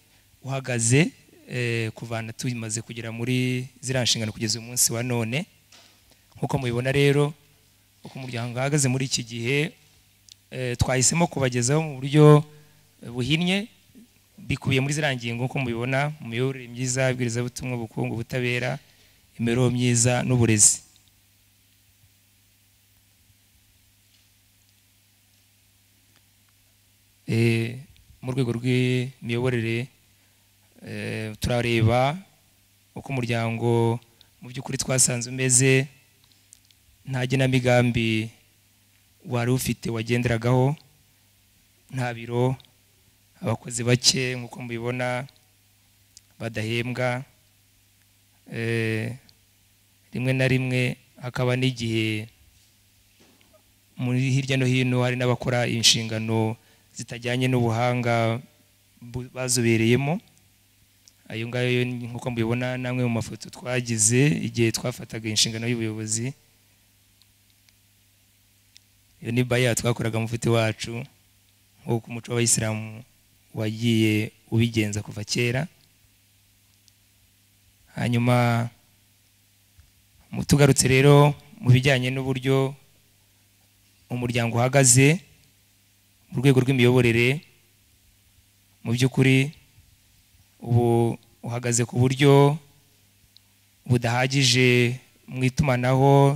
uhagaze eh, kuva na tumaze kugera muri ziriya nshingano kugeza uyu munsi wa none nk'uko mubibona rero uko umuryango uhagaze muri iki gihe eh, twahisemo kubagezaho mu buryo eh, buhinnye bikubiye muri ziriya ngingo nk'uko mubibona mu miyoborere myiza ibwirizabutumwa ubukungu ubutabera imibereho myiza n'uburezi Eh, mu rwego rw'imiyoborere eh, turareba uko umuryango mu by'ukuri twasanze umeze nta genamigambi wari ufite wagenderagaho nta biro abakozi bake nk'uko mubibona badahembwa eh, rimwe na rimwe hakaba n'igihe muri hirya no hino hari n'abakora inshingano zitajyanye n'ubuhanga bu- bazobereyemo ayo ngayo nk'uko mubibona n'amwe mu mafoto twagize igihe twafataga inshingano y'ubuyobozi iyo ni baya twakoraga mufite wacu nk'uko umuco w'abayisilamu wagiye ubigenza kuva kera hanyuma mu tugarutse rero mu bijyanye n'uburyo umuryango uhagaze mu rwego rw'imiyoborere mu by'ukuri ubu uhagaze ku buryo budahagije mu itumanaho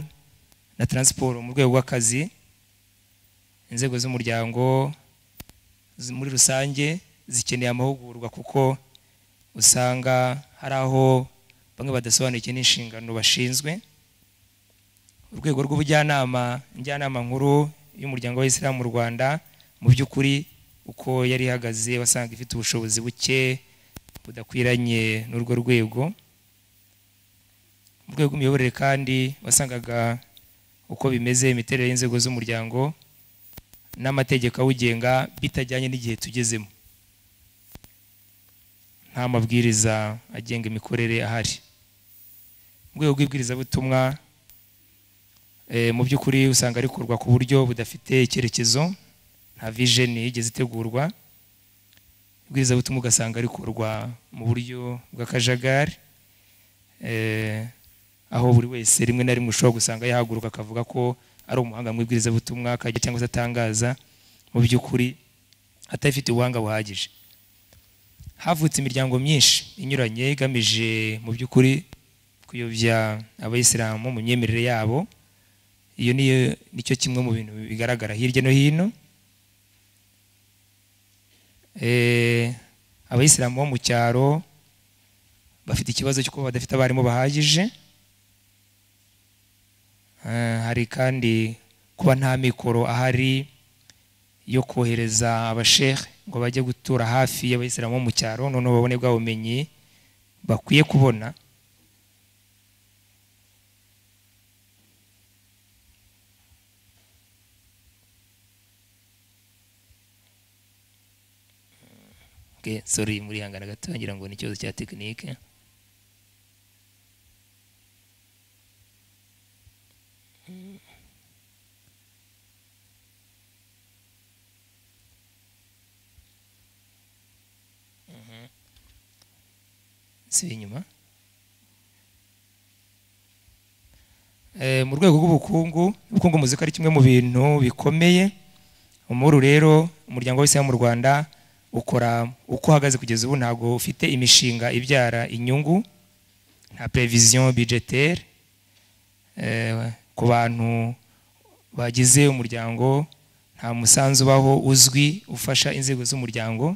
na taransiporo mu rwego rw'akazi inzego z'umuryango zi- muri rusange zikeneye amahugurwa kuko usanga hari aho bamwe badasobanukiwe n'inshingano bashinzwe urwego rw'ubujyanama njyanama nkuru y'umuryango w'abisilamu mu rwanda mu by'ukuri uko yari ihagaze wasanga ifite ubushobozi buke budakwiranye n'urwo rwego mu rwego rw'imiyoborere kandi wasangaga uko bimeze imiterere y'inzego z'umuryango n'amategeko awugenga bitajyanye n'igihe tugezemo nta mabwiriza agenga imikorere ahari mu rwego rw'ibwirizabutumwa eh, mu by'ukuri usanga rikorwa ku buryo budafite icyerekezo nta vision yigeze itegurwa ibwirizabutumwa ugasanga rikorwa mu buryo bw'akajagari eh, aho buri wese rimwe na rimwe ushobora gusanga yahaguruka akavuga ko ari umuhanga mu ibwirizabutumwa akajya cyangwa se atangaza mu by'ukuri atafite ubuhanga buhagije havutse imiryango myinshi inyuranye igamije mu by'ukuri kuyobya abayisilamu mu myemerere yabo iyo niyo nicyo kimwe mu bintu bigaragara hirya no hino Eh, abayisilamu bo mu cyaro bafite ikibazo cy'uko badafite abarimu bahagije Eh, hari kandi kuba nta mikoro ahari yo kohereza abashehe ngo bajye gutura hafi y'abayisilamu bo mu cyaro noneho babone bwa bumenyi bakwiye kubona Okay, sorry murihangana gato ngira ngo ni ikibazo cya tekinike si inyuma Eh, mu rwego rw'ubukungu ubukungu muzika ari kimwe mu bintu bikomeye ubu rero umuryango wese mu Rwanda ukora uko uhagaze kugeza ubu ntabwo ufite imishinga ibyara inyungu nta prevision budgetaire eh, ku bantu bagize umuryango nta musanzu ubaho uzwi ufasha inzego z'umuryango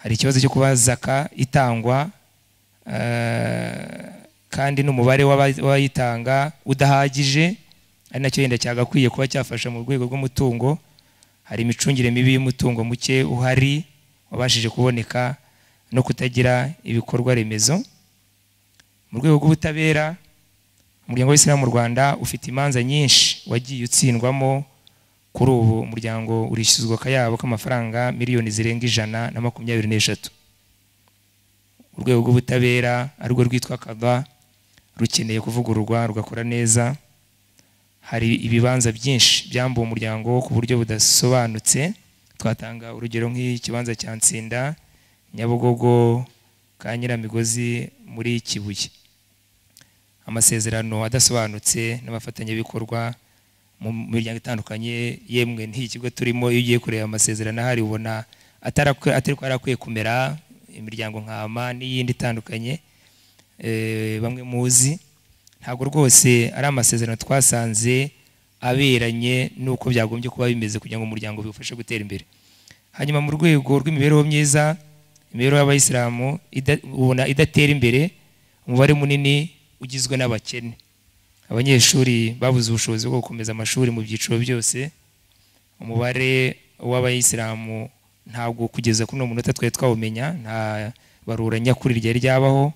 hari ikibazo cyo kuba zaka itangwa eh, kandi n'umubare w'aba- w'abayitanga udahagije ari nacyo yenda cyagakwiye kuba cyafasha mu rwego rw'umutungo hari imicungire mibi y'umutungo muke uhari wabashije kuboneka no kutagira ibikorwa remezo mu rwego rw'ubutabera umuryango w'isilamu mu rwanda ufite imanza nyinshi wagiye utsindwamo kuri ubu umuryango urishyuzwa akayabo k'amafaranga miliyoni zirenga ijana na makumyabiri n'eshatu urwego rw'ubutabera arirwo rwitwa kava rukeneye kuvugururwa rugakora neza hari ibibanza byinshi byambuwe umuryango ku buryo budasobanutse twatanga urugero nk'ikibanza cya nsinda nyabugogo ka nyiramigozi muri kibuye amasezerano adasobanutse n'abafatanyabikorwa mu miryango itandukanye yemwe nk'iki kigo turimo iyo ugiye kureba amasezerano ahari ubona atarakwe- atari ko yarakwiye kumera imiryango nka ama n'iyindi itandukanye eh, bamwe muzi ntabwo rwose ari amasezerano twasanze aberanye n'uko byagombye kuba bimeze kugira ngo umuryango biwufashe gutera imbere hanyuma mu rwego rw'imibereho myiza imibereho y'abayisilamu ida- ubona idatera imbere umubare munini ugizwe n'abakene abanyeshuri babuze ubushobozi bwo gukomeza amashuri mu byiciro byose umubare w'abayisilamu ntabwo kugeza kuri uno munota twari twawumenya nta barura nyakuri ryari ryabaho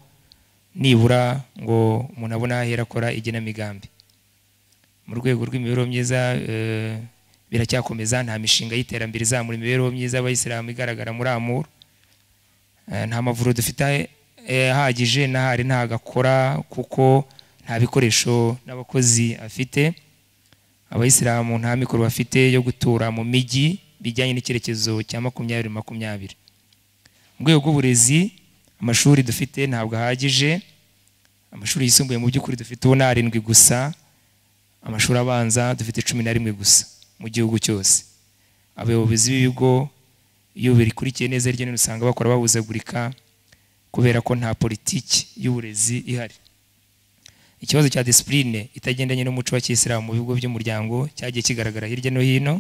nibura ngo umuntu abone aho ahera akora igenamigambi mu rwego rw'imibereho myiza eh, biracyakomeza nta mishinga y'iterambere izamura imibereho myiza y'abayisilamu igaragara muri amuru Eh, nta mavuriro dufite eh, ahagije n'ahari ntago akora kuko nta bikoresho n'abakozi afite abayisilamu nta mikoro bafite yo gutura mu mijyi bijyanye n'icyerekezo cya makumyabiri makumyabiri mu rwego rw'uburezi amashuri dufite ntabwo ahagije amashuri yisumbuye mu by'ukuri dufite ubu ni arindwi gusa amashuri abanza dufite cumi na rimwe gusa mu gihugu cyose abayobozi b'ibigo iyo birikurikiye neza hirya no hino usanga bakora bahuzagurika kubera ko nta politiki y'uburezi ihari ikibazo cya disipurine itagendanye n'umuco wa kisilamu mu bigo by'umuryango cyagiye kigaragara hirya no hino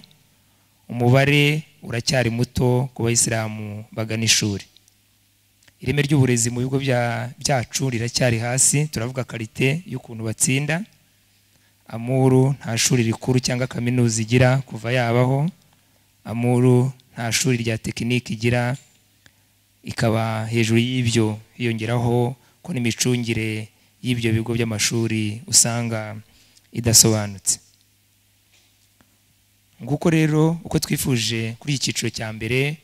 umubare uracyari muto ku bayisilamu bagana ishuri ireme ry'uburezi mu bigo bya- byacu riracyari hasi turavuga karite y'ukuntu batsinda amuru nta shuri rikuru cyangwa kaminuza igira kuva yabaho amuru nta shuri rya tekinike igira ikaba hejuru y'ibyo hiyongeraho ko n'imicungire y'ibyo bigo by'amashuri usanga idasobanutse nguko rero uko twifuje kuri iki cyiciro cya mbere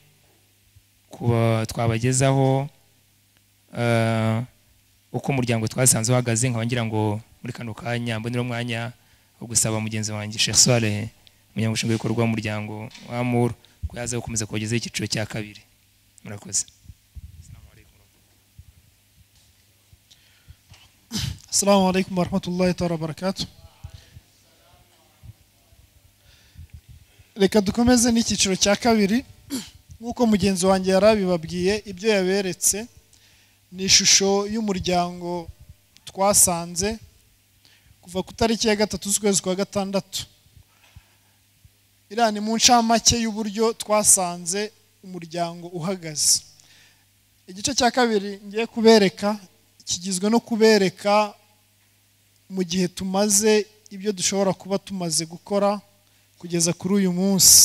kuba twabagezaho eh, uko umuryango twasanze uhagaze nkaba ngira ngo muri kano kanya mbonera umwanya wo gusaba mugenzi wanjye Sherswale umunyamuryango nshingwabikorwa w'umuryango w'amuru ko yaza gukomeza kubagezaho icyiciro cya kabiri murakoze السلام عليكم ورحمة الله تعالى وبركاته reka dukomeze n'icyiciro cya kabiri nk'uko mugenzi wanjye yari abibabwiye ibyo yaberetse ni ishusho y'umuryango twasanze kuva ku itariki ya gatatu z'ukwezi kwa gatandatu iriya ni mu ncamake y'uburyo twasanze umuryango uhagaze igice cya kabiri ngiye kubereka kigizwe no kubereka mu gihe tumaze ibyo dushobora kuba tumaze gukora kugeza kuri uyu munsi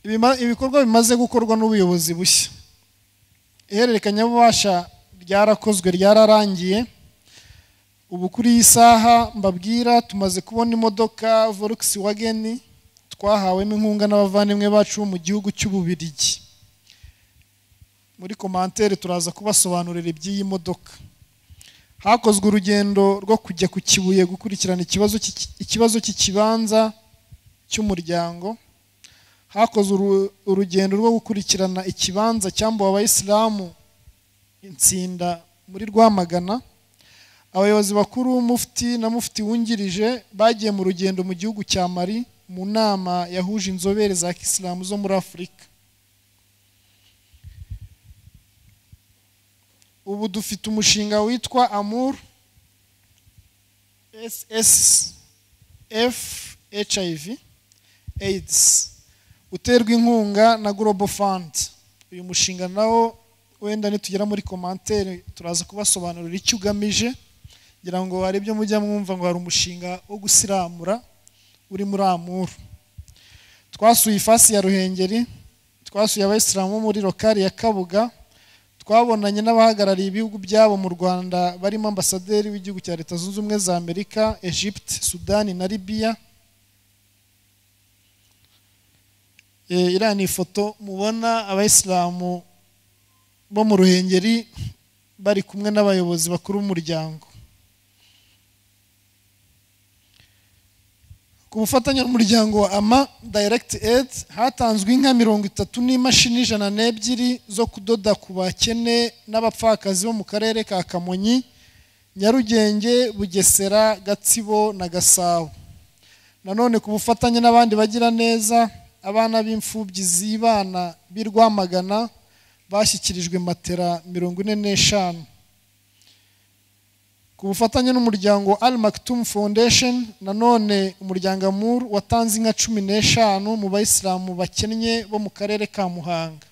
Ibima- ibikorwa bimaze gukorwa n'ubuyobozi bushya ihererekanyabubasha ryarakozwe ryararangiye ubu kuri iyi saha mbabwira tumaze kubona imodoka volkswagen twahawemo inkunga n'abavandimwe bacu bo mu gihugu cy'ububirigi muri komantere turaza kubasobanurira iby'iyi modoka hakozwe urugendo rwo kujya ku kibuye gukurikirana ikibazo cy'iki- ikibazo cy'ikibanza cy'umuryango hakozwe uru- urugendo rwo gukurikirana ikibanza cyambuwe abayisilamu insinda muri rwamagana abayobozi bakuru mufti na mufti wungirije bagiye mu rugendo mu gihugu cya mari mu nama yahuje inzobere za kisilamu zo muri afurika ubu dufite umushinga witwa amur ssf hiv aids uterwa inkunga na global fund uyu mushinga nawo wenda nitugera muri komantere turaza kubasobanurira icyo ugamije kugira ngo hari ibyo mujya mwumva ngo hari umushinga wo gusiramura uri muri amuru twasuye ifasi ya ruhengeri twasuye abayisilamu bo muri lokari ya kabuga twabonanye n'abahagarariye ibihugu byabo mu rwanda barimo ambasaderi w'igihugu cya leta zunze ubumwe za amerika egypte sudani na libiya Eh, iriya ni ifoto mubona abayisilamu bo mu ruhengeri bari kumwe n'abayobozi bakuru b'umuryango ku bufatanye n'umuryango wa ama direct aid hatanzwe inka mirongo itatu n'imashini ijana n'ebyiri zo kudoda ku bakene n'abapfakazi bo mu karere ka kamonyi nyarugenge bugesera gatsibo na gasabo nanone ku bufatanye n'abandi bagira neza abana b'imfubyi zibana b'i rwamagana bashyikirijwe matera mirongo ine n'eshanu ku bufatanye n'umuryango al maktum foundation nanone umuryango amur watanze inka cumi n'eshanu mu bayisilamu bakennye bo mu karere ka muhanga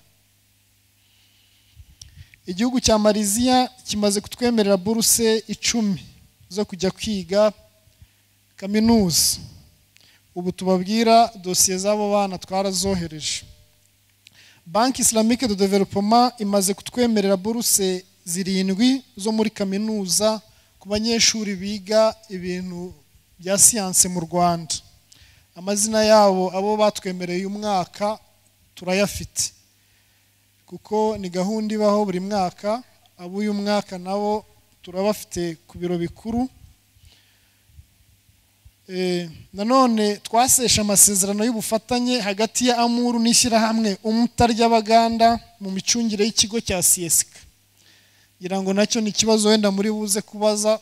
igihugu cya mariziya kimaze kutwemerera buruse icumi zo kujya kwiga kaminuza ubu tubabwira dosiye z'abo bana twarazohereje banki isilamike de developoma imaze kutwemerera buruse zirindwi zo muri kaminuza ku banyeshuri biga ibintu bya siyanse mu rwanda amazina yabo abo batwemereye uyu mwaka turayafite kuko ni gahunda ibaho buri mwaka ab'uyu mwaka nabo turabafite ku biro bikuru Eh, nanone twaseshe amasezerano y'ubufatanye hagati ya amuru n'ishyirahamwe umuta ry'abaganda mu micungire y'ikigo cya siyesika ngira ngo nacyo ni ikibazo wenda muri buze kubaza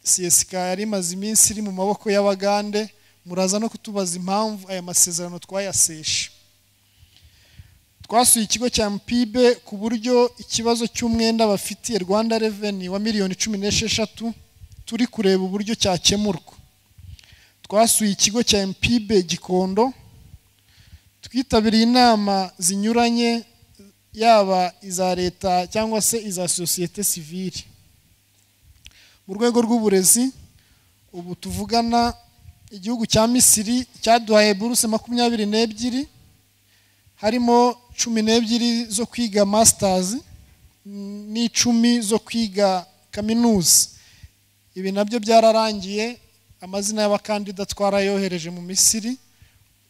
siyesika yari imaze iminsi iri mu maboko y'abagande muraza no kutubaza impamvu aya masezerano twayaseshe twasuye ikigo cya mpibe ku buryo ikibazo cy'umwenda bafitiye rwanda reveni wa miliyoni cumi n'esheshatu turi kureba uburyo cyakemurwa twasuye ikigo cya mpibe gikondo twitabiriye inama zinyuranye yaba iza leta cyangwa se iza sosiyete sivire mu rwego rw'uburezi ubu tuvugana igihugu cya misiri cyaduhaye buruse makumyabiri n'ebyiri harimo cumi n'ebyiri zo kwiga masitazi n'icumi zo kwiga kaminuza ibi nabyo byararangiye amazina y'abakandida twarayohereje mu misiri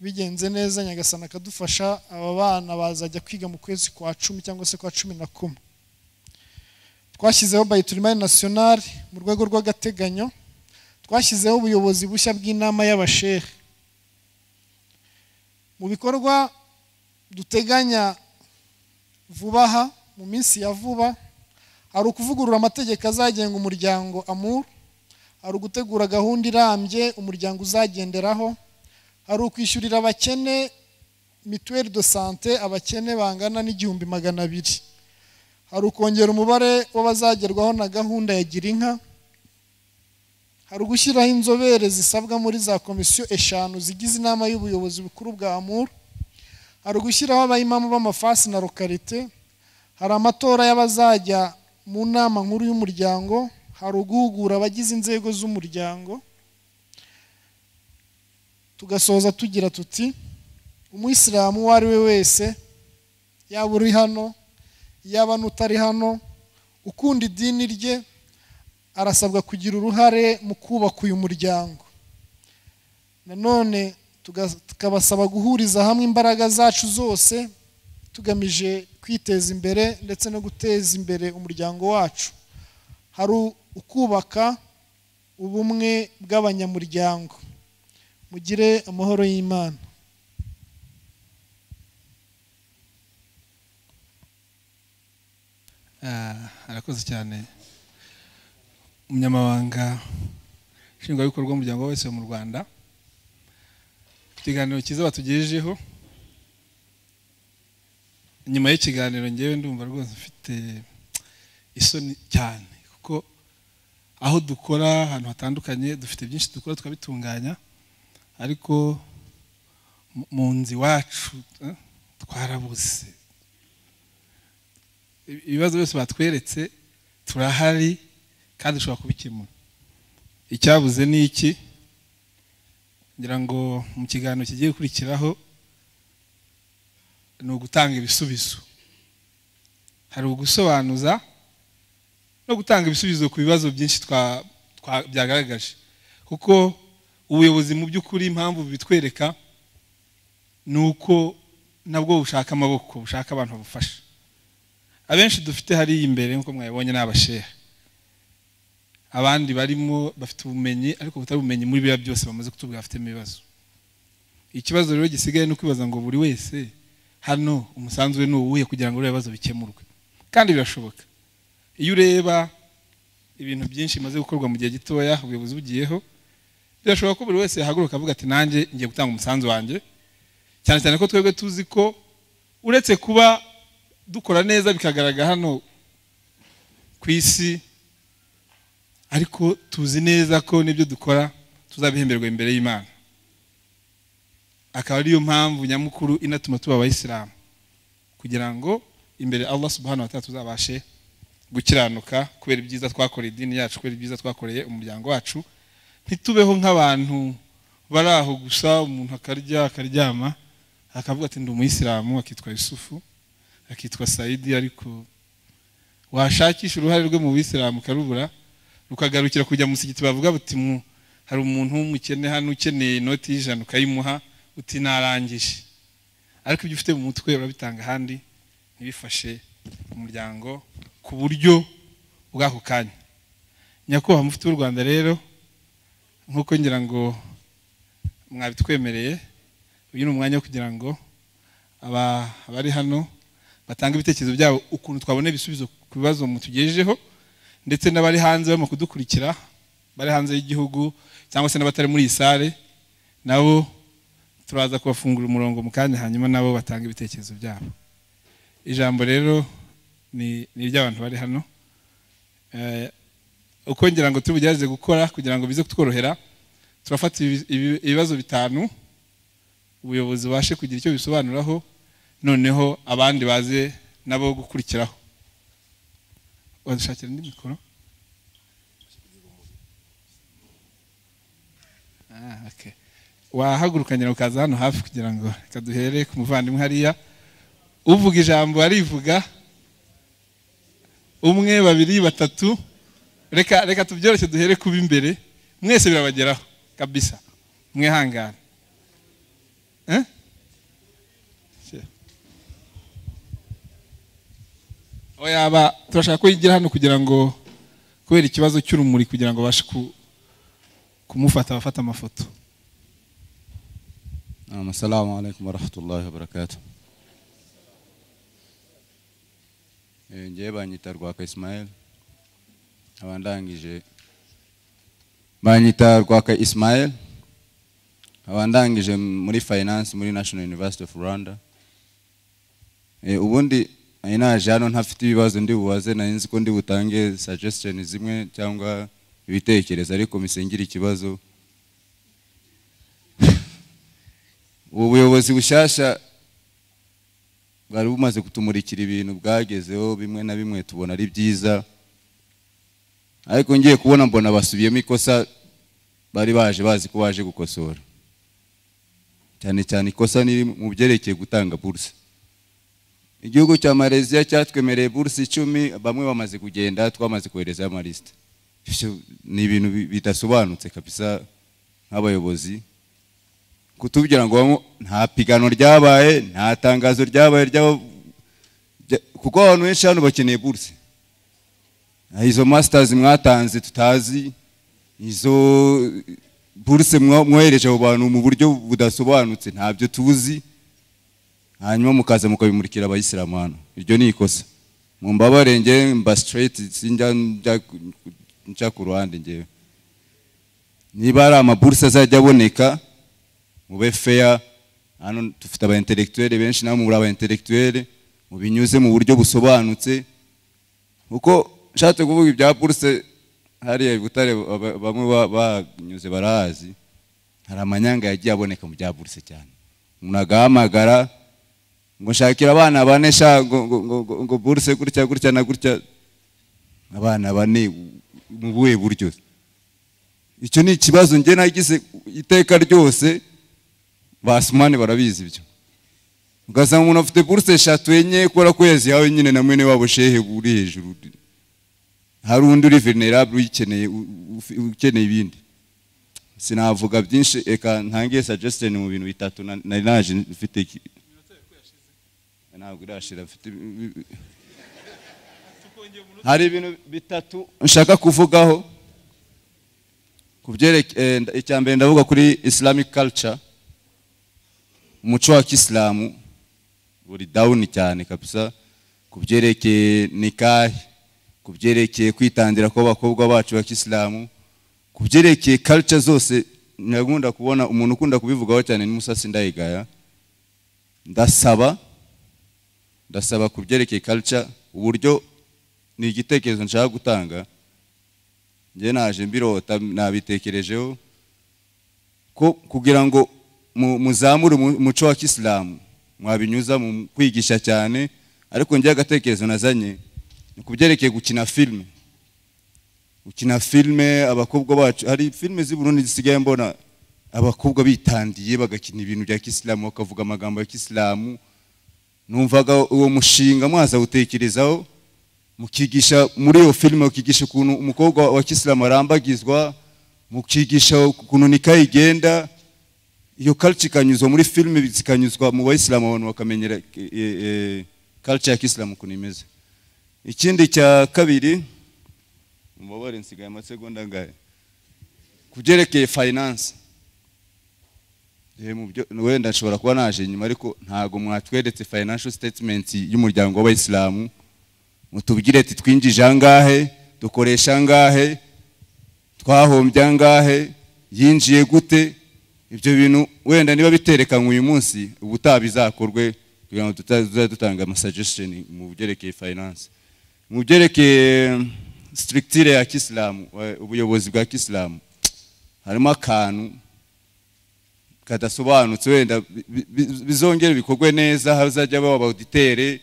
bigenze neza nyagasana akadufasha aba bana bazajya kwiga mu kwezi kwa cumi cyangwa se kwa cumi na kumwe twashyizeho bayiturimari nasiyonari mu rwego rw'agateganyo twashyizeho ubuyobozi bushya bw'inama y'abashehe mu bikorwa duteganya vuba aha mu minsi ya vuba hari ukuvugurura amategeko azagenga umuryango amuru hari ugutegura gahunda irambye umuryango uzagenderaho hari ukwishyurira abakene mituweli do sante abakene bangana n'igihumbi magana abiri hari ukongera umubare w'abazagerwaho na gahunda ya girinka hari ugushyiraho inzobere zisabwa muri za komisiyo eshanu zigize inama y'ubuyobozi bukuru bwa muru hari ugushyiraho abayimamu b'amafasi na lokarite hari amatora y'abazajya mu nama nkuru y'umuryango hari uguhugura abagize inzego z'umuryango tugasoza tugira tuti umuyisilamu uwo ari we wese yaba uri hano yaba n'utari hano ukunda idini rye arasabwa kugira uruhare mu kubaka uyu muryango nanone tuga- tukabasaba guhuriza hamwe imbaraga zacu zose tugamije kwiteza imbere ndetse no guteza imbere umuryango wacu hari ukubaka ubumwe bw'abanyamuryango mugire amahoro y'imana Ah, arakoze cyane umunyamabanga nshingwabikorwa w'umuryango wese mu rwanda ikiganiro cyiza batugejejeho nyuma y'ikiganiro ngewe ndumva rwose mfite isoni cyane kuko aho dukora ahantu hatandukanye dufite byinshi dukora tukabitunganya ariko mu- mu nzu iwacu eh, twarabuze ibibazo byose batweretse turahari kandi dushobora kubikemura icyabuze ni iki ngira ngo mu kiganiro kigiye gukurikiraho ni ugutanga ibisubizo hari ugusobanuza no gutanga ibisubizo ku bibazo byinshi twa- twa- byagaragaje kuko ubuyobozi mu by'ukuri impamvu bitwereka ni uko nabwo bushaka amaboko bushaka abantu babufasha abenshi dufite hariya imbere nk'uko mwabibonye ni abasheha abandi barimo bafite ubumenyi ariko butari ubumenyi muri biriya byose bamaze kutubwira bafitemo ibibazo ikibazo rero gisigaye ni ukwibaza ngo buri wese hano umusanzu we ni uwuhe kugira ngo biriya bibazo bikemurwe kandi birashoboka iyo ureba ibintu byinshi bimaze gukorwa mu gihe gitoya ubuyobozi bugiyeho birashoboka ko buri wese yahaguruka avuga ati nanjye ngiye gutanga umusanzu wanjye cyane cyane ko twebwe tuzi ko uretse kuba dukora neza bikagaragara hano ku isi ariko tuzi neza ko n'ibyo dukora tuzabihemberwa imbere y'imana akaba ariyo mpamvu nyamukuru inatuma tuba abayisilamu kugira ngo imbere allah subhanahu wa ta'ala tuzabashe gukiranuka kubera ibyiza twakoreye idini yacu kubera ibyiza twakoreye umuryango wacu ntitubeho nk'abantu bari aho gusa umuntu akarya akaryama akavuga ati ndi umuyisilamu akitwa yusufu akitwa sayidi ariko washakisha uruhare rwe mu bisilamu ukarubura rukagarukira kujya mu musigiti bavuga bati mu hari umuntu w'umukene hano ukeneye inoti y'ijana ukayimuha uti narangije ariko ibyo ufite mu mutwe urabitanga ahandi ntibifashe umuryango ku buryo bw'ako kanya nyakubahwa mufite w'u rwanda rero nk'uko ngira ngo mwabitwemereye uyu ni umwanya wo kugira ngo aba- abari hano batanga ibitekerezo byabo ukuntu twabona ibisubizo ku bibazo mutugejejeho ndetse n'abari hanze barimo kudukurikira bari hanze y'igihugu cyangwa se n'abatari muri iyi sale nabo turaza kubafungura umurongo mu kanya hanyuma nabo batanga ibitekerezo byabo ijambo rero ni ni iry'abantu bari hano Eh, uko ngira ngo tubugerageze gukora kugira ngo bize kutworohera turafata ibi- ibi- ibibazo bitanu ubuyobozi bubashe kugira icyo bisobanuraho noneho abandi baze nabo gukurikiraho wadushakira indi mikoro Ah, okay. wahaguruka nyina ukaza hano hafi kugira ngo reka duhere ku muvandimwe hariya uvuga ijambo arivuga umwe babiri batatu reka reka tubyoroshye duhere kuba imbere mwese birabageraho kabisa mwihangane Eh? aho yaba turashaka ko yigira hano kugira ngo kubera ikibazo cy'urumuri kugira ngo abashe ku- kumufata abafata amafoto نعم السلام عليكم ورحمة الله وبركاته Eh, njyewe banyita rwaka isimayeli abandangije banyita rwaka isimayeli abandangije muri finance muri national university of rwanda Eh, ubundi nari naje hano ntafite ibibazo ndi bubaze nari nzi ko ndi butange suggestion zimwe cyangwa ibitekerezo ariko misengire ikibazo ubu buyobozi bushyashya bwari bumaze kutumurikira ibintu bwagezeho bimwe na bimwe tubona ari byiza ariko ngiye kubona mbona basubiyemo ikosa bari baje bazi ko baje gukosora cyane cyane ikosa ni mu byerekeye gutanga buruse igihugu cya malaysia cyatwemereye buruse icumi bamwe bamaze kugenda twamaze koherezayo amalisite Ibyo ni ibintu bi- bidasobanutse kabisa nk'abayobozi kutubwira ngo bamo- nta pigano ryabaye nta tangazo ryabaye ry'aba- rya- kuko abantu benshi hano bakeneye buruse Ah, izo masitazi mwatanze tutazi izo buruse mwa- mwohereje abo bantu mu buryo budasobanutse ntabyo tuzi hanyuma mukaza mukabimurikira abayisilamu hano iryo ni ikosa mu mbabare njye mba sitireti sinjya njya- njya ku ruhande njyewe niba hari amaburuse azajya aboneka mube feya hano dufite aba intellectuel benshi namwe muri aba intellectuel mubinyuze mu buryo busobanutse kuko nshatse kuvuga ibya buruse hariya i butare ba- bamwe ba- banyuze barahazi hari amanyanga yagiye aboneka mu bya buruse cyane umuntu agahamagara ngo nshakira abana bane sha ngo, ngo, ngo, ngo, ngo buruse gutya gutya na gutya abana bane mu buhe buryo icyo ni ikibazo njye nagize iteka ryose basumane barabizi ibyo ugasanga umuntu afite buruse eshatu enye kubera ko yazihawe nyine na mwene wabo shehe uri hejuru hari undi uri venerable uyikeneye u- u- ukeneye ibindi sinavuga byinshi reka ntangiye suggestion mu bintu bitatu na- nari naje mfite iki- ntabwo irashira mfite ibi- ibi- hari ibintu bitatu nshaka kuvugaho ku byerekeye icya mbere ndavuga kuri islamic culture umuco wa kisilamu uri down cyane kabisa ku byerekeye nikahi ku byerekeye kwitangira kw'abakobwa bacu ba kisilamu ku byerekeye culture zose ndagunda kubona umuntu ukunda kubivugaho cyane ni musasi ndayigaya ndasaba ndasaba ku byerekeye culture uburyo ni igitekerezo nshaka gutanga njye naje mbirota nabitekerejeho ko kugira ngo mu- muzamure umu- umuco wa kisilamu mwabinyuza mu kwigisha cyane ariko njye agatekerezo nazanye ni ku byerekeye gukina filime gukina filime abakobwa bacu hari filime z'i Burundi zisigaye mbona abakobwa bitandiye bagakina ibintu bya kisilamu bakavuga amagambo ya kisilamu numvaga uwo mushinga mwazawutekerezaho mukigisha muri iyo filime mukigisha ukuntu umukobwa wa kisilamu arambagizwa mukigisha ukuntu nikayi igenda iyo culture ikanyuzwa muri filime zikanyuzwa mu bayisilamu abantu bakamenyera e, e, culture ya kisilamu ukuntu imeze ikindi cya kabiri mubabare nsigaye amasegonda angahe ku byerekeye finance Eh, mu byo- wenda nshobora kuba naje inyuma ariko ntabwo mwatweretse financial statement y'umuryango w'abayisilamu mutubwire ati twinjije angahe dukoresha angahe twahombye angahe yinjiye gute ibyo bintu wenda niba biterekanywe uyu munsi ubutaha bizakorwe kugira ngo tuta- tuzajye dutanga amasuggestion mu byerekeye finance mu byerekeye um, structure ya kisilamu eh, ubuyobozi bwa kisilamu harimo akantu kadasobanutse wenda bi- bi- bi- bizongera bikorwe neza hazajya baba abauditere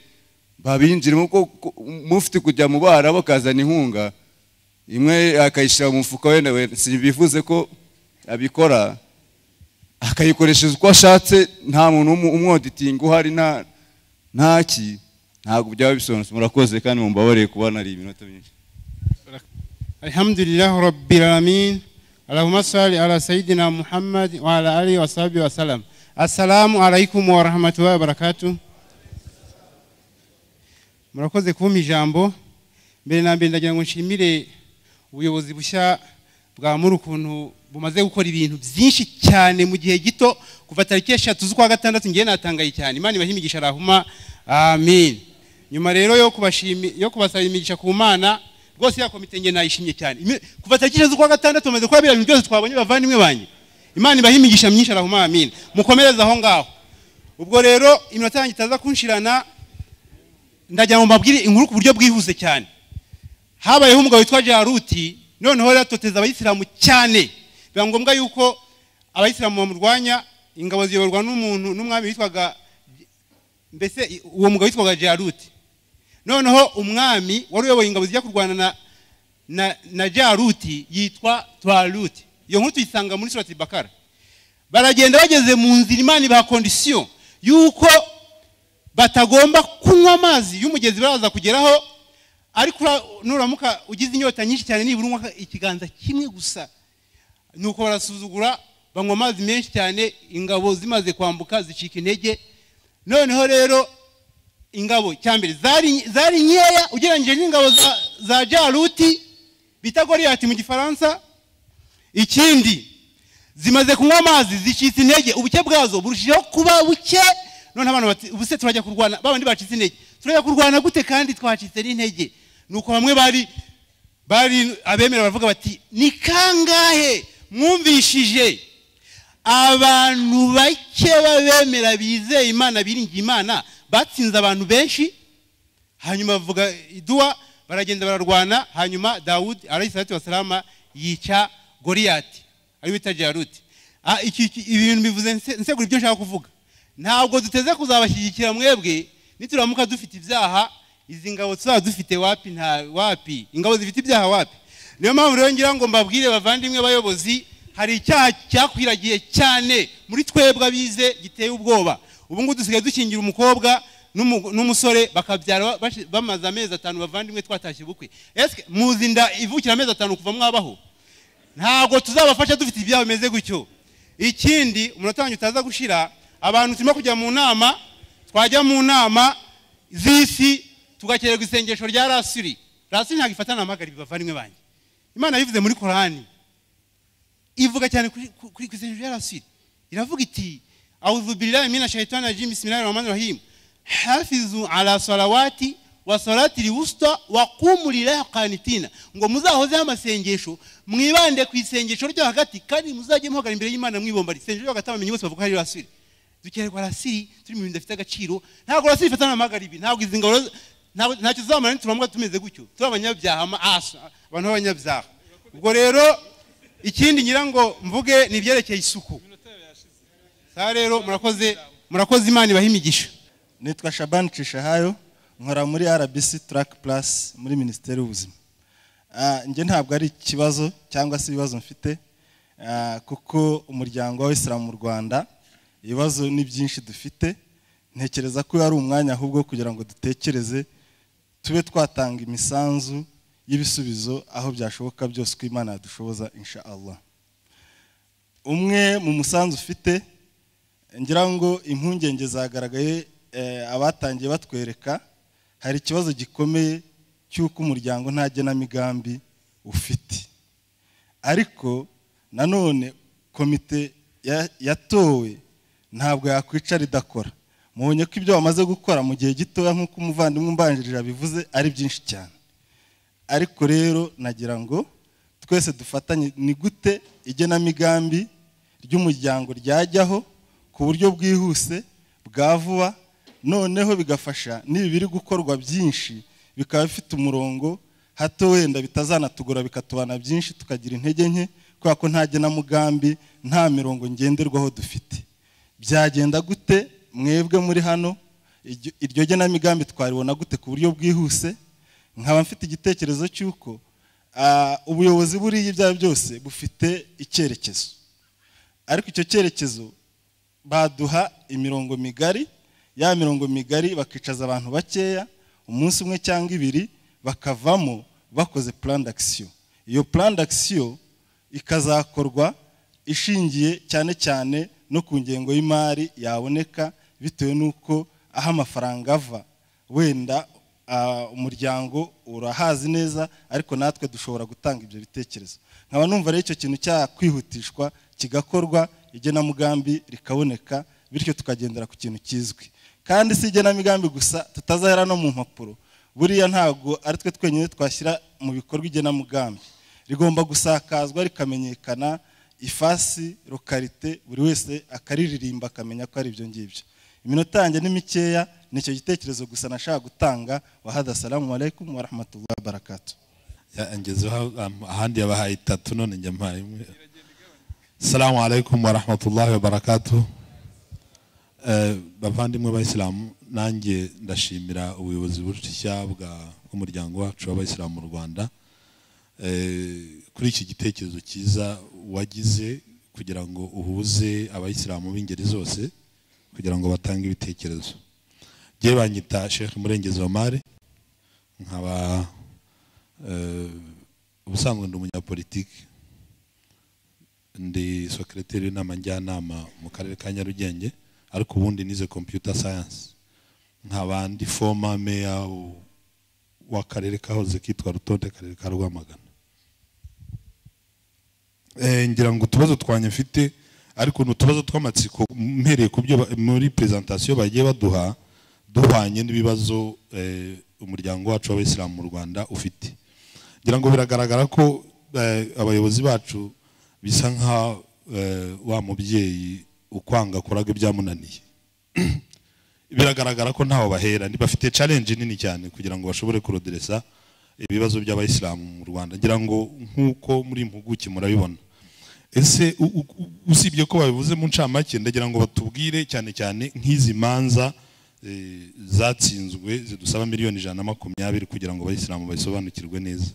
babinjiramo kuko ku- mufite kujya mu bara bakazana inkunga imwe akayishyira mu mufuka wenda wenda simbivuze ko abikora akayikoresha uko ashatse nta muntu umu- umwoditinga uhari nta ntaki ntabwo byaba bisobanutse murakoze kandi mumbabarire kuba nari iminota myinshi الحمد لله رب العالمين اللهم صل على سيدنا محمد وعلى آله وصحبه وسلم السلام عليكم ورحمة الله وبركاته murakoze kumpa ijambo mbere na mbere ndagira ngo nshimire ubuyobozi bushya bwa muri ukuntu bumaze gukora ibintu byinshi cyane mu gihe gito kuva tariki eshatu z'ukwa gatandatu ngewe natangaye cyane imana ibahe imigisha arahuma amin nyuma rero yo kubashimi yo kubasaba imigisha ku mana rwose ya komite nge nayishimye cyane Imi- kuva tariki eshatu z'ukwa gatandatu bamaze kuba biriya bintu byose twabonye bavandimwe banjye imana ibahe imigisha myinshi arahuma amin mukomereze aho ngaho ubwo rero iminota yanjye itaza kunshirana ndagira ngo mbabwire inkuru ku buryo bwihuse cyane habayeho umugabo witwa jaruti noneho rero atoteza abayisilamu cyane biba ngombwa yuko abayisilamu bamurwanya ingabo ziyoborwa n'umuntu n'umwami witwaga mbese i- uwo mugabo witwaga jaruti noneho umwami wari uyoboye ingabo zijya kurwana na na, na jaruti yitwa twaruti iyo nkuru tuyisanga muri surati bakara baragenda bageze mu nzira imana ibaha kondisiyo y'uko batagomba kunywa amazi y'umugezi baraza kugeraho ariko ura- nuramuka ugize inyota nyinshi cyane nibura unywa ikiganza kimwe gusa nuko barasuzugura banywa amazi menshi cyane ingabo zimaze kwambuka zicika intege noneho rero ingabo cya mbere zari zari nkeya ugereranyije n'ingabo za, za jaruti bita goriyati mu gifaransa ikindi zimaze kunywa amazi zicitse intege ubuke bwazo burushijeho kuba buke none abantu bati ubuse turajya kurwana babandi bacitse intege turajya kurwana gute kandi twacitse n'intege ni uko bamwe bari bari abemera baravuga bati ni kangahe mwumvishije abantu bake b'abemera bizeye imana biringiye imana batsinze abantu benshi hanyuma bavuga iduwa baragenda bararwana hanyuma dawudi alayhi salatu wasalama yica goriyati ari bita jaruti Ah, iki- iki- ibi bintu bivuze nse- nsegura ibyo nshaka kuvuga ntabwo duteze kuzabashyigikira mwebwe nituramuka dufite ibyaha izi ngabo tuzaba dufite wapi nta wapi ingabo zifite ibyaha wapi niyo mpamvu rero ngira ngo mbabwire bavandimwe bayobozi hari icyaha cyakwiragiye cyane muri twebwe abize giteye ubwoba ubu ngubu dusigaye dukingira umukobwa n'umu- n'umusore bakabyara bashi- bamaze amezi atanu bavandimwe twatashye ubukwe ese muzi inda ivukira amezi atanu kuva mwabaho ntabwo tuzabafasha dufite ibyaha bimeze gutyo ikindi umunota wanjye utaza gushira abantu turimo kujya mu nama twajya mu nama z'isi tugakererwa isengesho rya rasiri rasiri ntabwo ifatana amagara bavandimwe banjye imana bivuze muri korani ivuga cyane kuri ku- kuri ku isengesho rya rasiri iravuga iti awuzubirirayi mina shayitani rajim bisimilayi rahmani rahim hafizu ala salawati wa salati liwusta wa kumurira kanitina ngo muzahozeho amasengesho mwibande ku isengesho ryo hagati kandi muzajye muhagara imbere y'imana mwibomba isengesho ryo hagati abamenyi bose bavuga ko ari rasiri dukererwa rasiri turi mu bintu bidafite agaciro ntabwo rasiri ifatana amahagara ibi ntabwo izi ngabo ntabwo- ntacyo zamara nituramuka tumeze gutyo turi abanyabyaha ama- as- abantu b'abanyabyaha ubwo rero ikindi ngira ngo mvuge ni ibyerekeye isuku saa rero murakoze murakoze imana ibaha imigisha nitwa shabani cishahayo nkora muri rbc track plus muri minisiteri y'ubuzima Ah, njye ntabwo ari ikibazo cyangwa se ibibazo mfite ah, kuko umuryango w'abisilamu mu rwanda ibibazo ni byinshi dufite ntekereza ko uyu ari umwanya ahubwo wo kugira ngo dutekereze tube twatanga imisanzu y'ibisubizo aho byashoboka byose uko imana yadushoboza insha allah umwe mu musanzu ufite ngira ngo impungenge zagaragaye eh, abatangiye batwereka hari ikibazo gikomeye cy'uko umuryango nta genamigambi ufite ariko nanone komite ya- yatowe ntabwo yakwicara idakora mubonye ko ibyo bamaze gukora mu gihe gitoya nk'uko umuvandimwe umbanjirije abivuze ari byinshi cyane ariko rero nagira ngo twese dufatanye ni gute igenamigambi ry'umuryango ryajyaho ku buryo bwihuse bwa vuba noneho bigafasha n'ibi biri gukorwa byinshi bikaba bifite umurongo hato wenda bitazanatugora bikatubana byinshi tukagira intege nke kubera ko nta genamugambi nta mirongo ngenderwaho dufite byagenda gute mwebwe muri hano iryo- iryo genamigambi twaribona gute ku buryo bwihuse nkaba mfite igitekerezo cy'uko ah, ubuyobozi buriya ibyaha byose bufite icyerekezo ariko icyo cyerekezo baduha imirongo migari ya mirongo migari bakicaza abantu bakeya umunsi umwe cyangwa ibiri bakavamo bakoze plan d'action iyo plan d'action ikazakorwa ishingiye cyane cyane no ku ngengo y'imari yaboneka bitewe n'uko aho amafaranga ava wenda ah, umuryango urahazi neza ariko natwe dushobora gutanga ibyo bitekerezo nkaba numva rero icyo kintu cyakwihutishwa kigakorwa igenamigambi rikaboneka bityo tukagendera ku kintu kizwi kandi si igenamigambi gusa tutazahera no mu mpapuro buriya ntabwo ari twe twenyine twashyira mu bikorwa igenamigambi rigomba gusakazwa rikamenyekana ifasi lokarite buri wese akariririmba akamenya ko ari ibyo ngibyo iminota yanjye ni mikeya ni icyo gitekerezo gusa nashaka gutanga wahada salamu alaikum warahmatullahi wabarakatuh Ya, ngezeho um, ahandi yabahaye itatu none njya mpaye imwe salamu alaikum warahmatullahi wabarakatuh Eh, bavandimwe b'abayisilamu nanjye ndashimira ubuyobozi bushya bwa- bw'umuryango wacu w'abayisilamu mu rwanda Eh, kuri iki gitekerezo cyiza wagize kugira ngo uhuze abayisilamu b'ingeri zose kugira ngo batange ibitekerezo ngewe banyita sheikh murengezi omari nkaba Eh, ubusanzwe ndi umunyapolitiki ndi secretary w'inama njyanama mu karere ka nyarugenge ariko ubundi nize computer science nkaba ndi former meya w- w'akarere kahoze kitwa rutonde akarere ka rwamagana Eh, ngira ngo utubazo twanjye mfite ariko ni utubazo tw'amatsiko mpereye ku byo ba- muri presentation bagiye baduha duhwanye n'ibibazo eh, umuryango wacu w'abayisilamu mu rwanda ufite ngira ngo biragaragara ko eh, abayobozi bacu bisa nka eh, wa mubyeyi ukwanga kuraga ibyamunaniye biragaragara ko ntawe bahera bafite challenge nini cyane kugira ngo bashobore kuroderesa ibibazo by'abayisilamu mu rwanda ngira ngo nk'uko muri impuguke murabibona ese u- u- u- usibye ko babivuze mu ncamake ndagira ngo batubwire cyane cyane nk'izi manza eh, zatsinzwe zidusaba miliyoni ijana na makumyabiri kugira ngo abayisilamu babisobanukirwe neza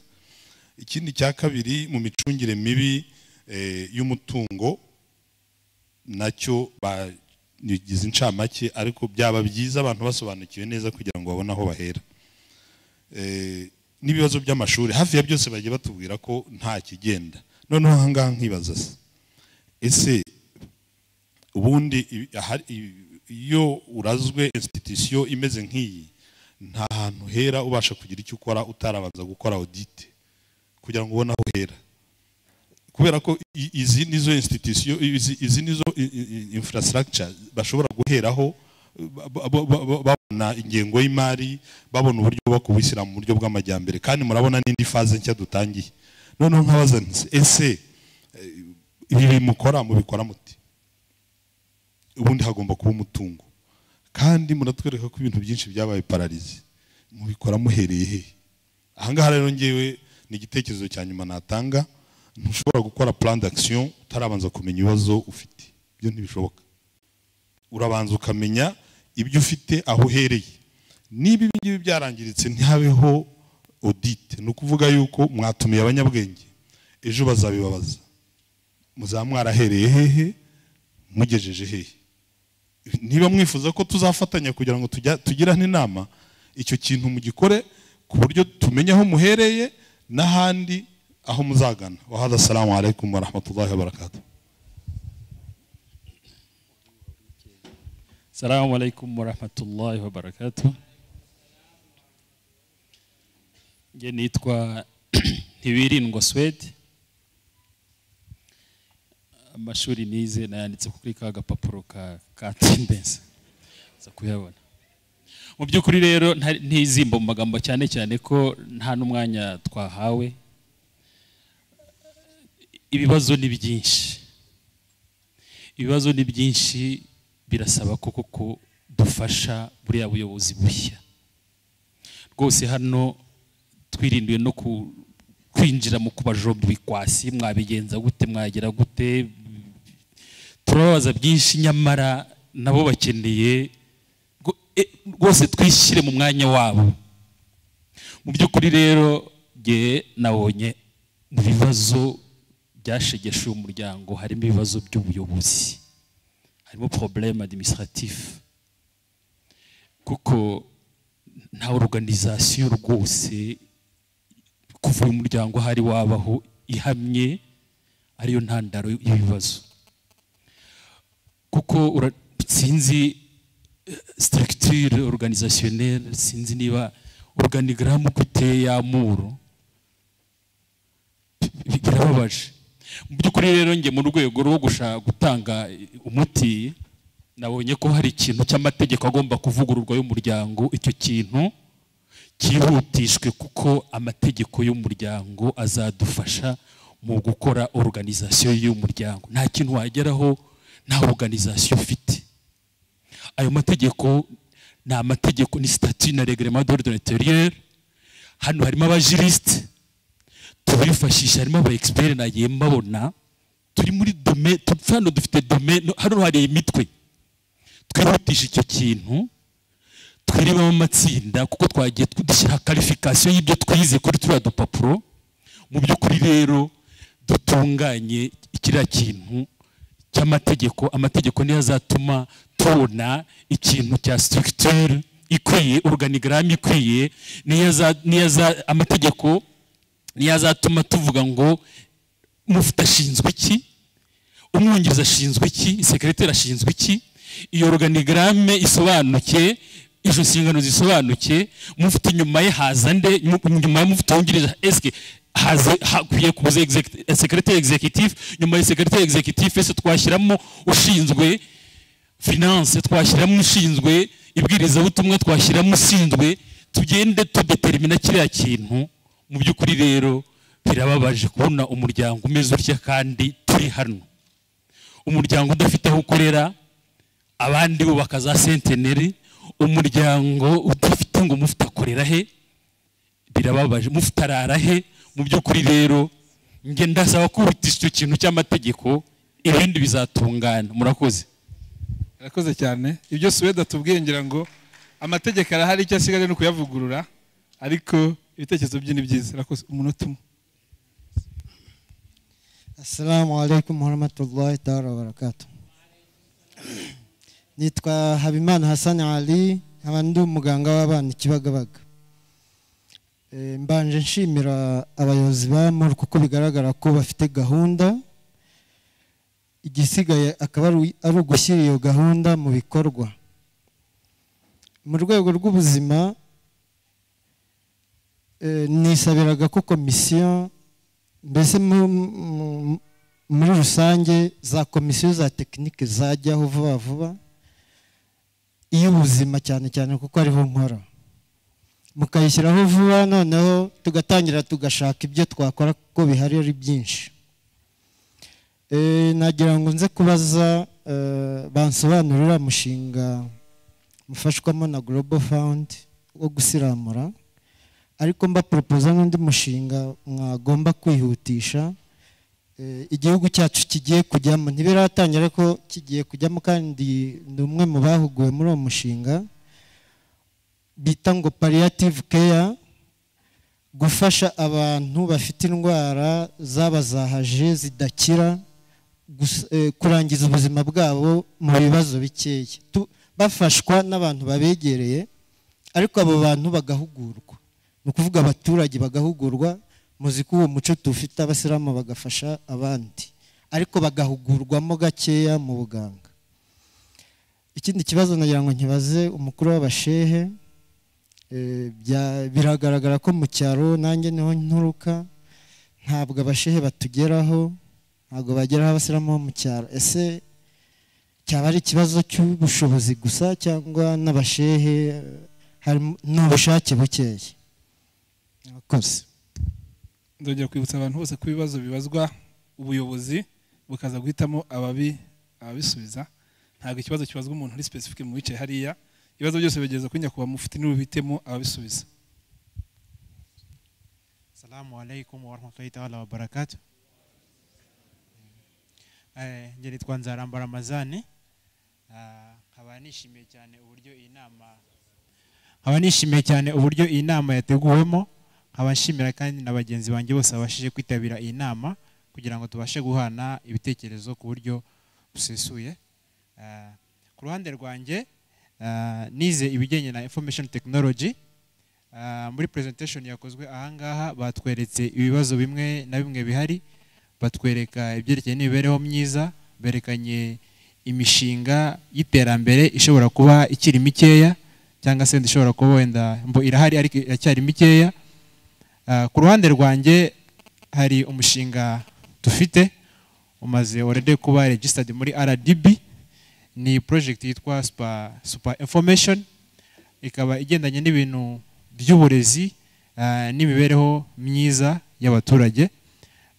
ikindi cya kabiri mu micungire mibi eh, y'umutungo nacyo bagize incamake ariko byaba byiza abantu basobanukiwe neza kugira ngo babone aho bahera Eh, n'ibibazo by'amashuri hafi ya byose bagiye batubwira ko nta kigenda noneho aha ngaha nkibaza se ese ubundi ibi- ahari- ibi- iyo urazwe institution imeze nk'iyi nta hantu hera ubasha kugira icyo ukora utarabanza gukora audit kugira ngo ubone aho uhera kubera ko i- izi nizo institution izi izi nizo i- i- infrastructure bashobora guheraho ba- ba- ba- ba- babona ingengo y'imari babona uburyo bubaka ubuyisilamu mu buryo bw'amajyambere kandi murabona n'indi faze nshya dutangiye noneho nkabaza nti ese eh, ibi mukora mubikora muti ubundi hagomba kuba umutungo kandi muratwereka ko ibintu byinshi byabaye pararizi mubikora muhereye hehe ahangaha rero ngewe ni igitekerezo cya nyuma natanga ntushobora gukora plan d'action utarabanza kumenya ibibazo ufite ibyo ntibishoboka urabanza ukamenya ibyo ufite aho uhereye niba ibi ngibi byarangiritse ntihabeho audit ni ukuvuga yuko mwatumiye abanyabwenge ejo bazabibabaza muzaba mwarahereye hehe mugejeje hehe niba mwifuza ko tuzafatanya kugira ngo tujya tugirane inama icyo kintu mugikore ku buryo tumenya aho muhereye n'ahandi aho muzagana wahada salamu alaikum warahmatullahi wabarakatuh السلام عليكم ورحمة الله وبركاته njye nitwa ntibirindwa swede amashuri nize nayanditse kuri ka gapapuro ka ka tendensi za kuyabona mu by'ukuri rero nta- ntizimba mu magambo cyane cyane ko nta n'umwanya twahawe ibibazo ni byinshi ibibazo ni byinshi birasaba koko ko dufasha buriya buyobozi bushya rwose hano twirindiwe no ku- kwinjira mu kubajombwa ikwasi mwabigenza gute mwagira gute turababaza byinshi nyamara nabo bakeneye rwo- e- rwose twishyire mu mwanya wabo mu by'ukuri rero ngewe nabonye mu bibazo byashegeshe uyu muryango harimo ibibazo by'ubuyobozi harimo problème administratif kuko nta organisation rwose kuva uyu muryango hari wabaho ihamye ariyo ntandaro y'ibibazo kuko ura- sinzi eh, structure organisationnelle sinzi niba organigramme uko iteye y'amuro bi- birababaje mu by'ukuri rero njye mu rwego rwo gushaka gutanga umuti nabonye ko hari ikintu cy'amategeko agomba kuvugururwa y'umuryango icyo kintu cyihutishwe kuko amategeko y'umuryango azadufasha mu gukora organisation y'umuryango nta kintu wageraho nta organisation ufite ayo mategeko ni amategeko ni statut na reglement d'ordre intérieur hano harimo abajuriste tubifashisha harimo aba expert nagiye mbabona turi muri dome tu- hano dufite dome no- hano hari imitwe twihutisha icyo kintu twirebamo amatsinda kuko twagiye tu- dushyira karifikasiyo y'ibyo twize kuri turiya dupapuro mu by'ukuri rero dutunganye kiriya kintu cy'amategeko amategeko niyo azatuma tubona ikintu cya structure ikwiye organigramme ikwiye niyo aza- niyo aza- amategeko niyo azatuma tuvuga ngo mufite ashinzwe iki umwungiriza ashinzwe iki sekiroteri ashinzwe iki iyo organigramme isobanuke izo nshingano zisobanuke mufite inyuma ye haza nde mu- nyuma y'umufite wungirije esike haza hakwiye kuza exec- sekiroteri executive nyuma ya sekiroteri executive ese twashyiramo ushinzwe finance twashyiramo ushinzwe ibwirizabutumwa twashyiramo ushinzwe tugende tudetermina kiriya kintu mu by'ukuri rero birababaje kubona umuryango umeze utya kandi turi hano umuryango udafite aho ukorera abandi bubaka za senteneri umuryango udafite ngo mufite akorera he birababaje mufite arara he mu by'ukuri rero njye ndasaba kurutisha icyo kintu cy'amategeko ibindi bizatungana murakoze irakoze cyane ibyo suwede atubwiye ngira ngo amategeko arahari icyo asigaje ni ukuyavugurura ariko ibitekerezo bye ni byiza irakoze umunota umwe Assalamu alaikum warahmatullahi taala wabarakatuh. Nitwa Habimana Hassan Ali, nkaba ndi umuganga w'abana Kibagabaga. Eh, Mbanje nshimira abayobozi ba MUR kuko bigaragara ko bafite gahunda igisigaye akaba ari ari ugushyira iyo gahunda mu bikorwa. Mu rwego rw'ubuzima eh, nisabiraga ko komisiyo mbese mu- mu- muri rusange za komisiyo za tekinike zajyaho vuba vuba iy'ubuzima cyane cyane kuko ariho nkora mukayishyiraho vuba noneho tugatangira tugashaka ibyo twakora kuko bihari ari byinshi Eh, nagira ngo nze kubaza eh, bansobanurire uriya mushinga mufashwamo na global fund wo gusiramura ariko mbaporopoza n'undi mushinga mwagomba kwihutisha Eh, igihugu cyacu kigiye kujyamo ntibiratangira ko kigiye kujyamo kandi ni umwe mu bahuguwe muri uwo mushinga bita ngo palliative care gufasha abantu bafite indwara zabazahaje zidakira gus- eh, kurangiza ubuzima bwabo mu bibazo bikeya Tu- bafashwa n'abantu babegereye ariko abo bantu bagahugurwa ni ukuvuga abaturage bagahugurwa muzi ko uwo muco tuwufite abasilamu bagafasha abandi ariko bagahugurwamo gakeya mu buganga ikindi kibazo nagira ngo nkibaze umukuru w'abashehe eh, bya- biragaragara ko mu cyaro nanjye niho nturuka ntabwo abashehe batugeraho ntabwo bageraho abasilamu bo mu cyaro ese cyaba ari ikibazo cy'ubushobozi gusa cyangwa n'abashehe eh, harimo n'ubushake bukeya murakoze ndongera kwibutsa abantu bose ko ibibazo bibazwa ubuyobozi bukaza guhitamo ababi ababisubiza ntabwo ikibazo kibazwa umuntu uri specific mu bicaye hariya ibibazo byose bigeza kuri nyakubahwa mufite niwe ubitemo ababisubiza Salamu alaikum warahmatullahi taala wabarakatu. Eh, njye nitwa Nzaramba Ramazani Ah, nkaba nishimiye cyane uburyo iyi nama nkaba nishimiye cyane uburyo iyi nama yateguwemo nkaba nshimira kandi na bagenzi banjye bose babashije kwitabira iyi nama kugira ngo tubashe guhana ibitekerezo ku buryo busesuye Ah, ku ruhande rwanjye ah, nize ibijyanye na information technology Ah, muri presentation yakozwe ahangaha batweretse ibibazo bimwe na bimwe bihari batwereka ibyerekeye n'imibereho myiza berekanye imishinga y'iterambere ishobora kuba ikiri mikeya cyangwa se ishobora kuba wenda mbo irahari ariko iracyari mikeya Ah, ku ruhande rwanjye hari umushinga dufite umaze already kuba registered muri RDB ni project yitwa super, super information ikaba igendanye n'ibintu by'uburezi ah, n'imibereho myiza y'abaturage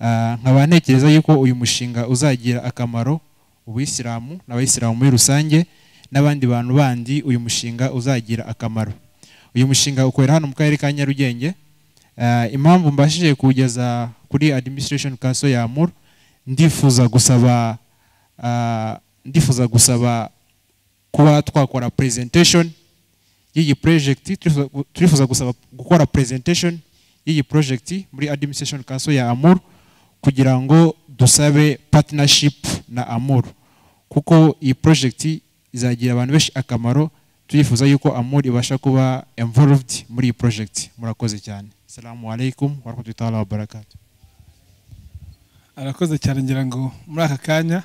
Ah, nkaba ntekereza yuko uyu mushinga uzagira akamaro ubuyisilamu n'abayisilamu muri rusange n'abandi bantu bandi uyu mushinga uzagira akamaro uyu mushinga ukorera hano mu karere ka nyarugenge Ah, impamvu mbashije kuwugeza kuri administration council ya mur ndifuza gusaba ah, ndifuza gusaba kuba twakora presentation y'iyi project turifuza- turifuza gusaba gukora presentation y'iyi project muri administration council ya amur kugira ngo dusabe partnership na amur kuko iyi project izagira abantu benshi akamaro turifuza yuko amur ibasha kuba involved muri iyi project murakoze cyane salamu alaikum warahmatullahi wabarakatuh arakoze cyane ngira ngo muri aka kanya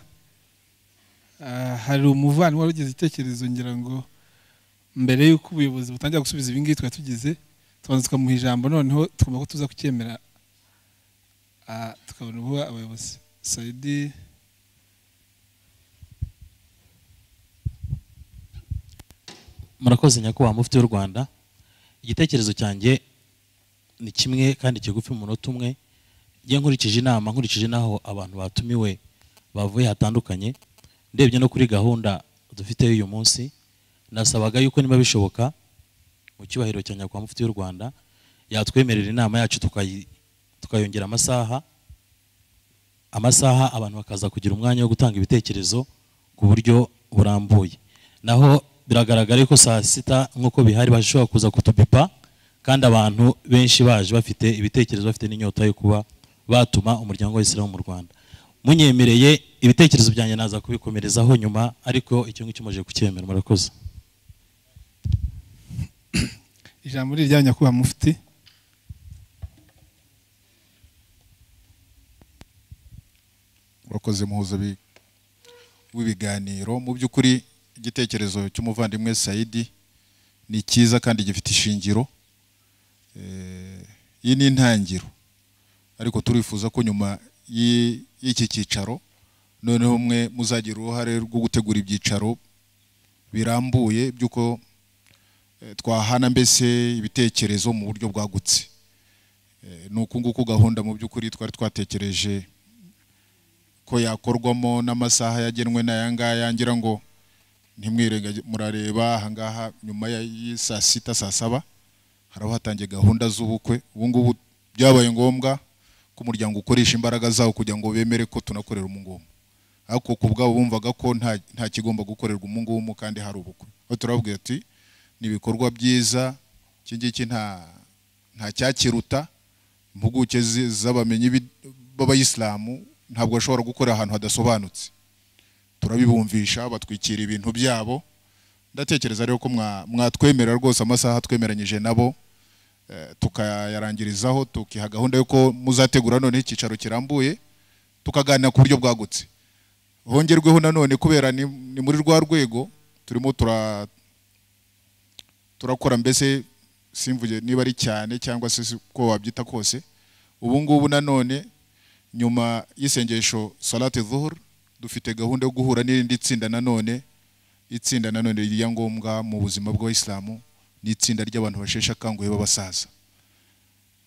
ah, hari umuvandimwe wari ugize igitekerezo ngira ngo mbere y'uko ubuyobozi butangira gusubiza ibi ngibi twari tugize tubanza tukamuha ijambo noneho tugomba ko tuza kucyemera ah, tukabona ubuha abayobozi sayidi murakoze nyakubahwa mufti w'u rwanda igitekerezo cyanjye ni kimwe kandi kigufi mu munota umwe njye nkurikije inama nkurikije n'aho abantu batumiwe bavuye hatandukanye ndebye no kuri gahunda dufiteyo uyu munsi nasabaga yuko niba bishoboka mu cyubahiro cya nyakubahwa mufti w'u rwanda yatwemerera inama yacu tukayi- tukayongera amasaha amasaha abantu bakaza kugira umwanya wo gutanga ibitekerezo ku buryo burambuye naho biragaragara ko saa sita nk'uko bihari bashobora kuza kutubipa kandi abantu benshi baje bafite ibitekerezo bafite n'inyota yo kuba batuma umuryango w'isilamu mu rwanda munyemereye ibitekerezo byanjye naza kubikomerezaho nyuma ariko icyo ngicyo mumaze kucyemera murakoze ijambo riri rya nyakubahwa mufti urakoze muhuza bi- w'ibiganiro mu by'ukuri igitekerezo cy'umuvandimwe sayidi ni cyiza kandi gifite ishingiro Eh, iyi ni intangiro ariko turifuza ko nyuma y'i- y'iki cyicaro noneho mwe muzagira uruhare rwo gutegura ibyicaro birambuye by'uko eh, twahana mbese ibitekerezo mu buryo bwagutse Eh, ni uku nguku gahunda mu by'ukuri twari twatekereje ko yakorwamo n'amasaha yagenwe n'aya ngaya ngira ngo ntimwirenge murareba aha ngaha nyuma ya y'i saa sita saa saba haraba hatangiye gahunda z'ubukwe ubu ngubu byabaye ngombwa ko umuryango ukoresha imbaraga zawo kugira ngo bemere ko tunakorera umungumwe ariko ku bwabo bumvaga ko nta nta kigomba gukorerwa umungumwe kandi hari ubukwe aho turababwira ati ni ibikorwa byiza iki ngiki nta nta cyakiruta impuguke zi- z'abamenyi b'i- b'abayisilamu ntabwo bashobora gukorera ahantu hadasobanutse turabibumvisha batwikira ibintu byabo ndatekereza rero ko mwa- mwatwemerera rwose amasaha twemeranyije nabo eh, tukayarangirizaho tukiha gahunda y'uko muzategura none icyicaro kirambuye tukaganira ku buryo bwagutse hongerweho nanone kubera ni ni muri rwa rwego turimo tura turakora mbese simvuge niba ari cyane cyangwa se si- ko wabyita kose ubu ngubu nanone nyuma y'isengesho salate zuhur dufite gahunda yo guhura n'irindi tsinda nanone itsinda nanone rya ngombwa mu buzima bw'abayisilamu ni itsinda ry'abantu basheshe akanguhe b'abasaza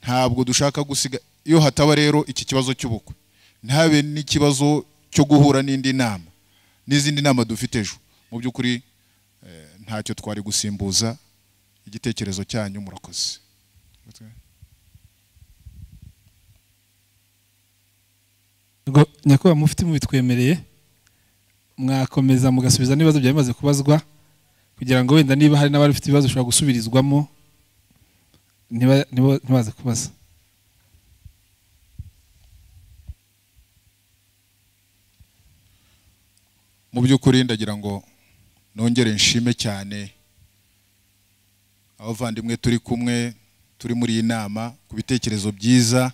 ntabwo dushaka gusiga iyo hataba rero iki kibazo cy'ubukwe ntabe n'ikibazo cyo guhura n'indi nama n'izindi nama dufite ejo mu by'ukuri eh, ntacyo twari gusimbuza igitekerezo cyanyu murakoze Ngo nyakubahwa mufite mubitwemereye mwakomeza mugasubiza n'ibibazo byari bimaze kubazwa kugira ngo wenda niba hari n'abari bafite ibibazo bishobora gusubirizwamo ntiba- ntiba- ntibaze kubaza mu by'ukuri ndagira ngo nongere nshime cyane abavandimwe turi kumwe turi muri iyi nama ku bitekerezo byiza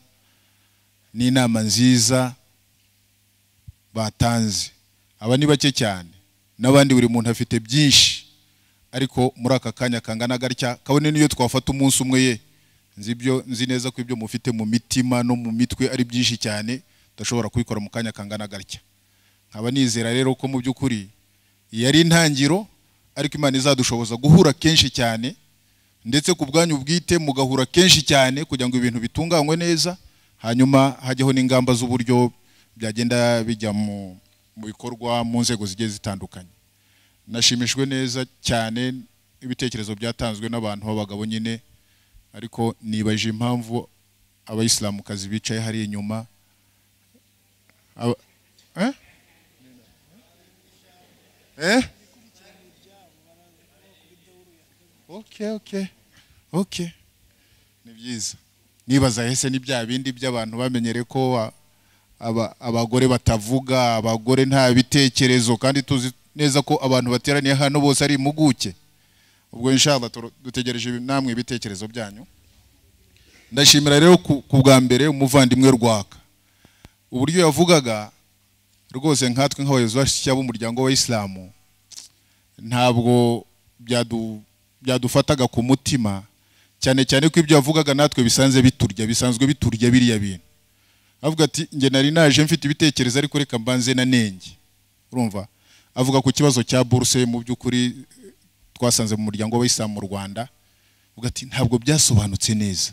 n'inama nziza batanze aba ni bake cyane n'abandi buri muntu afite byinshi ariko muri aka kanya kangana gatya kabone n'iyo twafata umunsi umwe ye nzi ibyo- nzi neza ko ibyo mufite mu mitima no mu mitwe ari byinshi cyane tudashobora kubikora mu kanya kangana gatya nkaba nizera rero ko mu by'ukuri iyi ari intangiro ariko imana izadushoboza guhura kenshi cyane ndetse ku bwanyu bwite mugahura kenshi cyane kugira ngo ibintu bitunganywe neza hanyuma hajyaho n'ingamba z'uburyo byagenda bijya mu mu bikorwa mu nzego zigiye zitandukanye nashimishwe neza cyane n'ibitekerezo byatanzwe n'abantu b'abagabo nyine ariko nibaje impamvu abayisilamukazi bicaye hariya inyuma Aba- eh? Eh? Okay, okay. Okay. Ni byiza. Nibaza hese ni bya bindi by'abantu bamenyere ko a- aba- abagore batavuga, abagore nta bitekerezo kandi tuzi neza ko abantu bateraniye hano bose ari impuguke. Ubwo inshallah turo- dutegereje namwe ibitekerezo byanyu. Ndashimira rero ku ku bwa mbere umuvandimwe rwaka. Uburyo yavugaga rwose nkatwe nk'abayobozi bashya b'umuryango w'abayisilamu ntabwo byadu- byadufataga ku mutima cyane cyane ko ibyo yavugaga natwe bisanze biturya bisanzwe biturya biriya bintu avuga ati njye nari naje mfite ibitekerezo ariko reka mbanze na nenge urumva avuga ku kibazo cya buruse mu by'ukuri eh, twasanze mu muryango w'abayisilamu mu rwanda uvuga ati ntabwo byasobanutse neza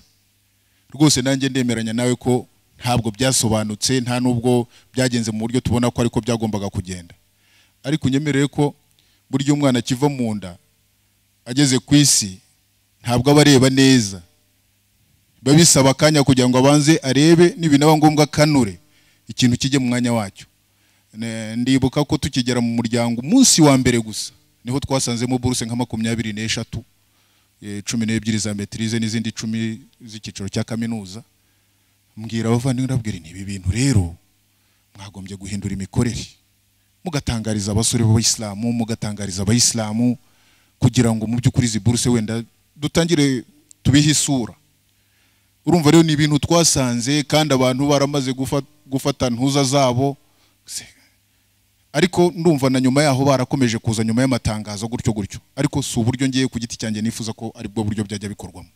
rwose nanjye ndemeranya nawe ko ntabwo byasobanutse nta n'ubwo byagenze mu buryo tubona ko ariko byagombaga kugenda ariko unyemerere ko burya umwana akiva mu nda ageze ku isi ntabwo aba areba neza biba bisaba akanya kugira ngo abanze arebe n'ibinaba ngombwa kanure ikintu kijye mu mwanya wacyo Ne- ndibuka ko tukigera mu muryango umunsi wa mbere gusa niho twasanzemo buruse nka makumyabiri n'eshatu eh, cumi n'ebyiri za metirize n'izindi icumi z'icyiciro cya kaminuza mbwira abavandimwe ndabwira nti ibi bintu rero mwagombye guhindura imikorere mugatangariza abasore b'abayisilamu mugatangariza abayisilamu kugira ngo mu by'ukuri izi buruse wenda dutangire tubihe isura urumva rero ni ibintu twasanze kandi abantu baramaze gufa- gufata ntuza zabo Se- ariko ndumva na nyuma yaho barakomeje kuza nyuma y'amatangazo gutyo gutyo ariko si uburyo ngiye ku giti cyanjye nifuza ko aribwo buryo byajya bikorwamo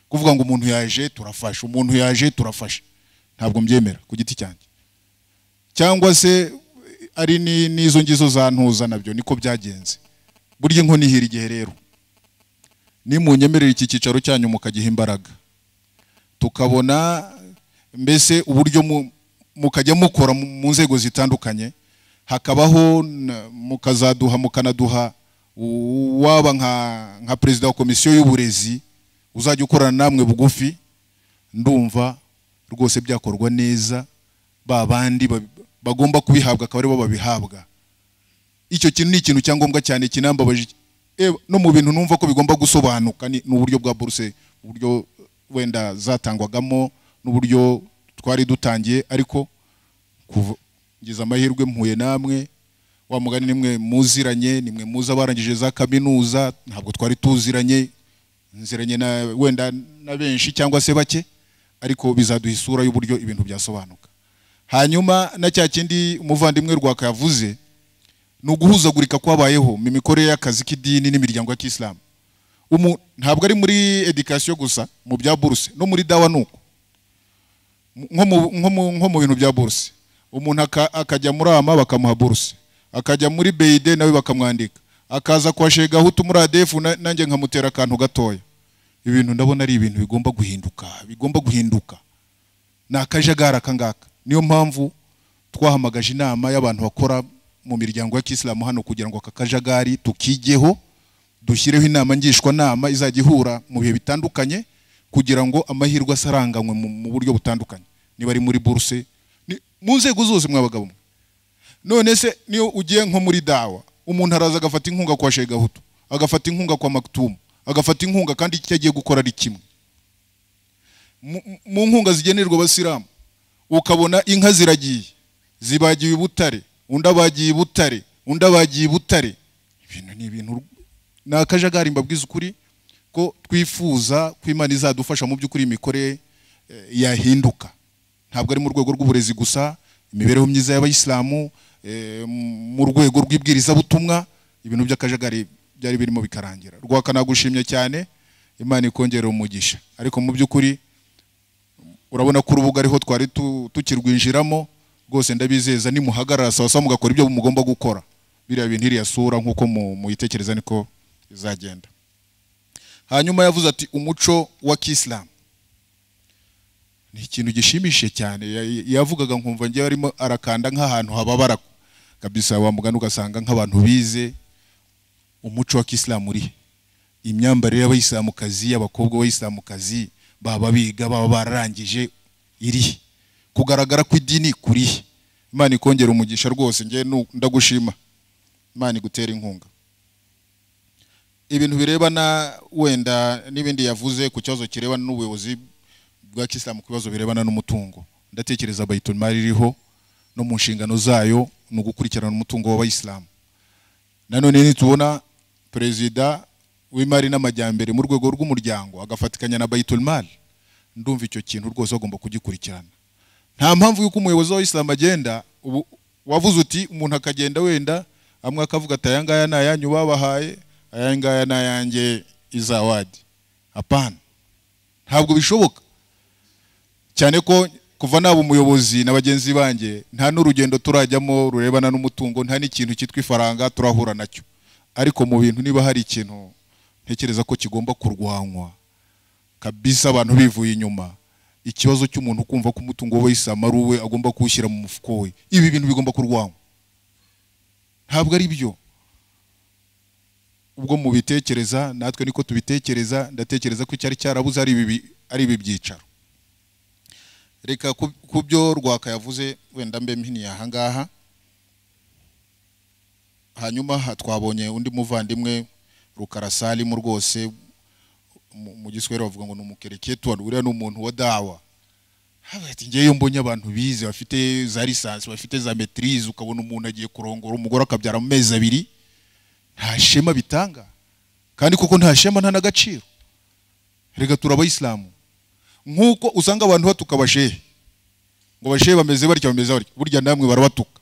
kuvuga ngo umuntu yaje turafasha umuntu yaje turafasha ntabwo mbyemera ku giti cyanjye cyangwa se ari ni- n'izo ngizo za ntuza nabyo niko byagenze burya inkono ihira igihe rero nimunyemerera iki cyicaro cyanyu mukagiha imbaraga tukabona mbese uburyo mu- mukajya mukora mu mu nzego zitandukanye hakabaho na- mukazaduha mukanaduha u- waba nka nka perezida wa komisiyo y'uburezi uzajya ukorana namwe bugufi ndumva rwose byakorwa neza ba bandi ba- bagomba kubihabwa akaba aribo babihabwa icyo kintu ni ikintu cyangombwa cyane kinambabaje Eh, no mu bintu numva ko bigomba gusobanuka ni ni uburyo bwa buruse uburyo wenda zatangwagamo n'uburyo twari dutangiye ariko kuva ngize amahirwe mpuye namwe wa mugani nimwe muziranye nimwe muzi abarangije za kaminuza ntabwo twari tuziranye nziranye na wenda na benshi cyangwa se bake ariko bizaduha isura y'uburyo ibintu byasobanuka hanyuma na cya kindi umuvandimwe rwaka yavuze ni uguhuzagurika kwabayeho mu mikorere y'akazi k'idini n'imiryango ya kisilamu Umu- ntabwo ari muri edikasiyo gusa mu bya buruse no muri dawa nuko nko mu- nko mu- nko mu bintu bya buruse umuntu aka- akajya muri ama bakamuha buruse akajya muri beide nawe bakamwandika akaza kwa shegahutu muri adefu na- nanjye nkamutera akantu gatoya ibintu ndabona ari ibintu bigomba guhinduka bigomba guhinduka ni akajagari aka ngaka niyo mpamvu twahamagaje inama y'abantu bakora mu miryango ya kisilamu hano kugira ngo aka kajagari tukijyeho dushyireho inama ngishwanama izajya ihura mu bihe bitandukanye kugira ngo amahirwe asaranganywe mu mu buryo butandukanye niba ari muri buruse ni- mu nzego zose mwabaga bumwe none se niyo ugiye nko muri dawa umuntu araza agafata inkunga kwa shegahutu agafata inkunga kwa makitumu agafata inkunga kandi icyo agiye gukora ari kimwe Mu- mu- mu nkunga zigenerwa abasilamu ukabona inka ziragiye zibagiwe i butare undi abagiye i butare undi abagiye i butare ibintu ni ibintu ni akajagari mbabwiza ukuri ko twifuza ko imana izadufasha mu by'ukuri imikorere eh, yahinduka ntabwo ari mu rwego rw'uburezi gusa imibereho myiza y'abayisilamu eh, m- mu rwego rw'ibwirizabutumwa ibintu by'akajagari byari birimo bikarangira rwaka nagushimye cyane imana ikongera umugisha ariko mu by'ukuri urabona ko urubuga ariho twari tu- tukirwinjiramo rwose ndabizeza nimuhagarara sawa sawa mugakora ibyo mugomba gukora biriya bintu iriya sura nk'uko mu- muyitekereza niko izagenda hanyuma yavuze ati umuco wa kisilamu ni ikintu gishimishije cyane Ya- yavugaga nkumva ngewe arimo arakanda nk'ahantu hababara kabisa wa mugani ugasanga nk'abantu bize umuco wa kisilamu urihe imyambarire y'abayisilamukazi abakobwa b'abayisilamukazi baba biga baba bararangije irihe kugaragara kw'idini kurihe imana ikongera umugisha rwose ngewe nu- ndagushima imana igutera inkunga ibintu birebana wenda n'ibindi yavuze ku kibazo kirebana n'ubuyobozi bwa kisilamu ku bibazo birebana n'umutungo ndatekereza bayitumari iriho no mu nshingano zayo ni ugukurikirana umutungo w'abayisilamu nanone nitubona perezida w'imari n'amajyambere mu rwego rw'umuryango agafatikanya na bayitumari ndumva icyo kintu rwose bagomba kugikurikirana nta mpamvu y'uko umuyobozi w'abayisilamu agenda ubu wavuze uti umuntu akagenda wenda amwe akavuga ati aya ngaya ni ayanyu babahaye aya ngaya ni ayanjye izawadi apana ntabwo bishoboka cyane ko kuva naba umuyobozi na bagenzi banjye nta n'urugendo turajyamo rurebana n'umutungo nta n'ikintu cyitwa ifaranga turahura nacyo ariko mu bintu niba hari ikintu ntekereza ko kigomba kurwanywa kabisa abantu bivuye inyuma ikibazo cy'umuntu kumva ko umutungo we w'isama ari uwe agomba kuwushyira mu mufuko we ibi bintu bigomba kurwanywa ntabwo ari byo ubwo mubitekereza natwe niko tubitekereza ndatekereza ko icyari cyarabuze ari ibi bi- ari ibi byicaro reka ku- ku byo rwaka yavuze wenda mbe mpiniye aha ngaha hanyuma ha- twabonye undi muvandimwe rukarasalimu rwose mu- mu giswahili bavuga ngo ni umukereketuwa uriya ni umuntu wa dawa Habaye ati ngewe iyo mbonye abantu bize bafite za lisansi bafite za metirize ukabona umuntu agiye kurongora umugore akabyara mu mezi abiri nta shema bitanga kandi kuko nta shema nta n'agaciro reka turi abayisilamu nk'uko usanga abantu batuka abashehe ngo abashehe bameze batya bameze batya burya namwe barabatuka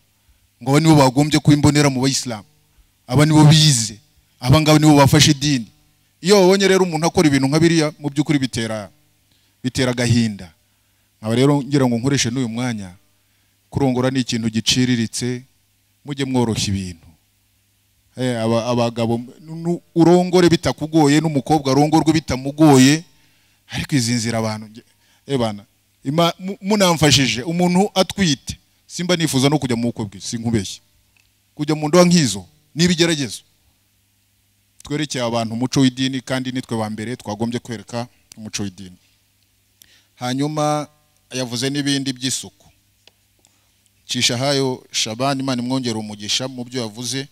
ngo aba nibo bagombye kuba imbonera mu bayisilamu aba nibo bize aba ngaba nibo bafashe idini iyo babonye rero umuntu akora ibintu nka biriya mu by'ukuri bitera bitera agahinda nkaba rero ngira ngo nkoreshe n'uyu mwanya kurongora ni ikintu giciriritse mujye mworoshya ibintu Eh, aba- abagabo nu- urongore bitakugoye n'umukobwa arongorwe bitamugoye ariko izi nzira abantu nge- eh bana ima- mu- munamfashije umuntu atwite simba nifuza no kujya mu bukwe bwe sinkubeshye kujya mu ndoa nk'izo ni ibigeragezo twerekeye abantu umuco w'idini kandi nitwe ba mbere twagombye kwereka umuco w'idini hanyuma yavuze n'ibindi by'isuku cishahayo shabani imana imwongera umugisha mu byo yavuze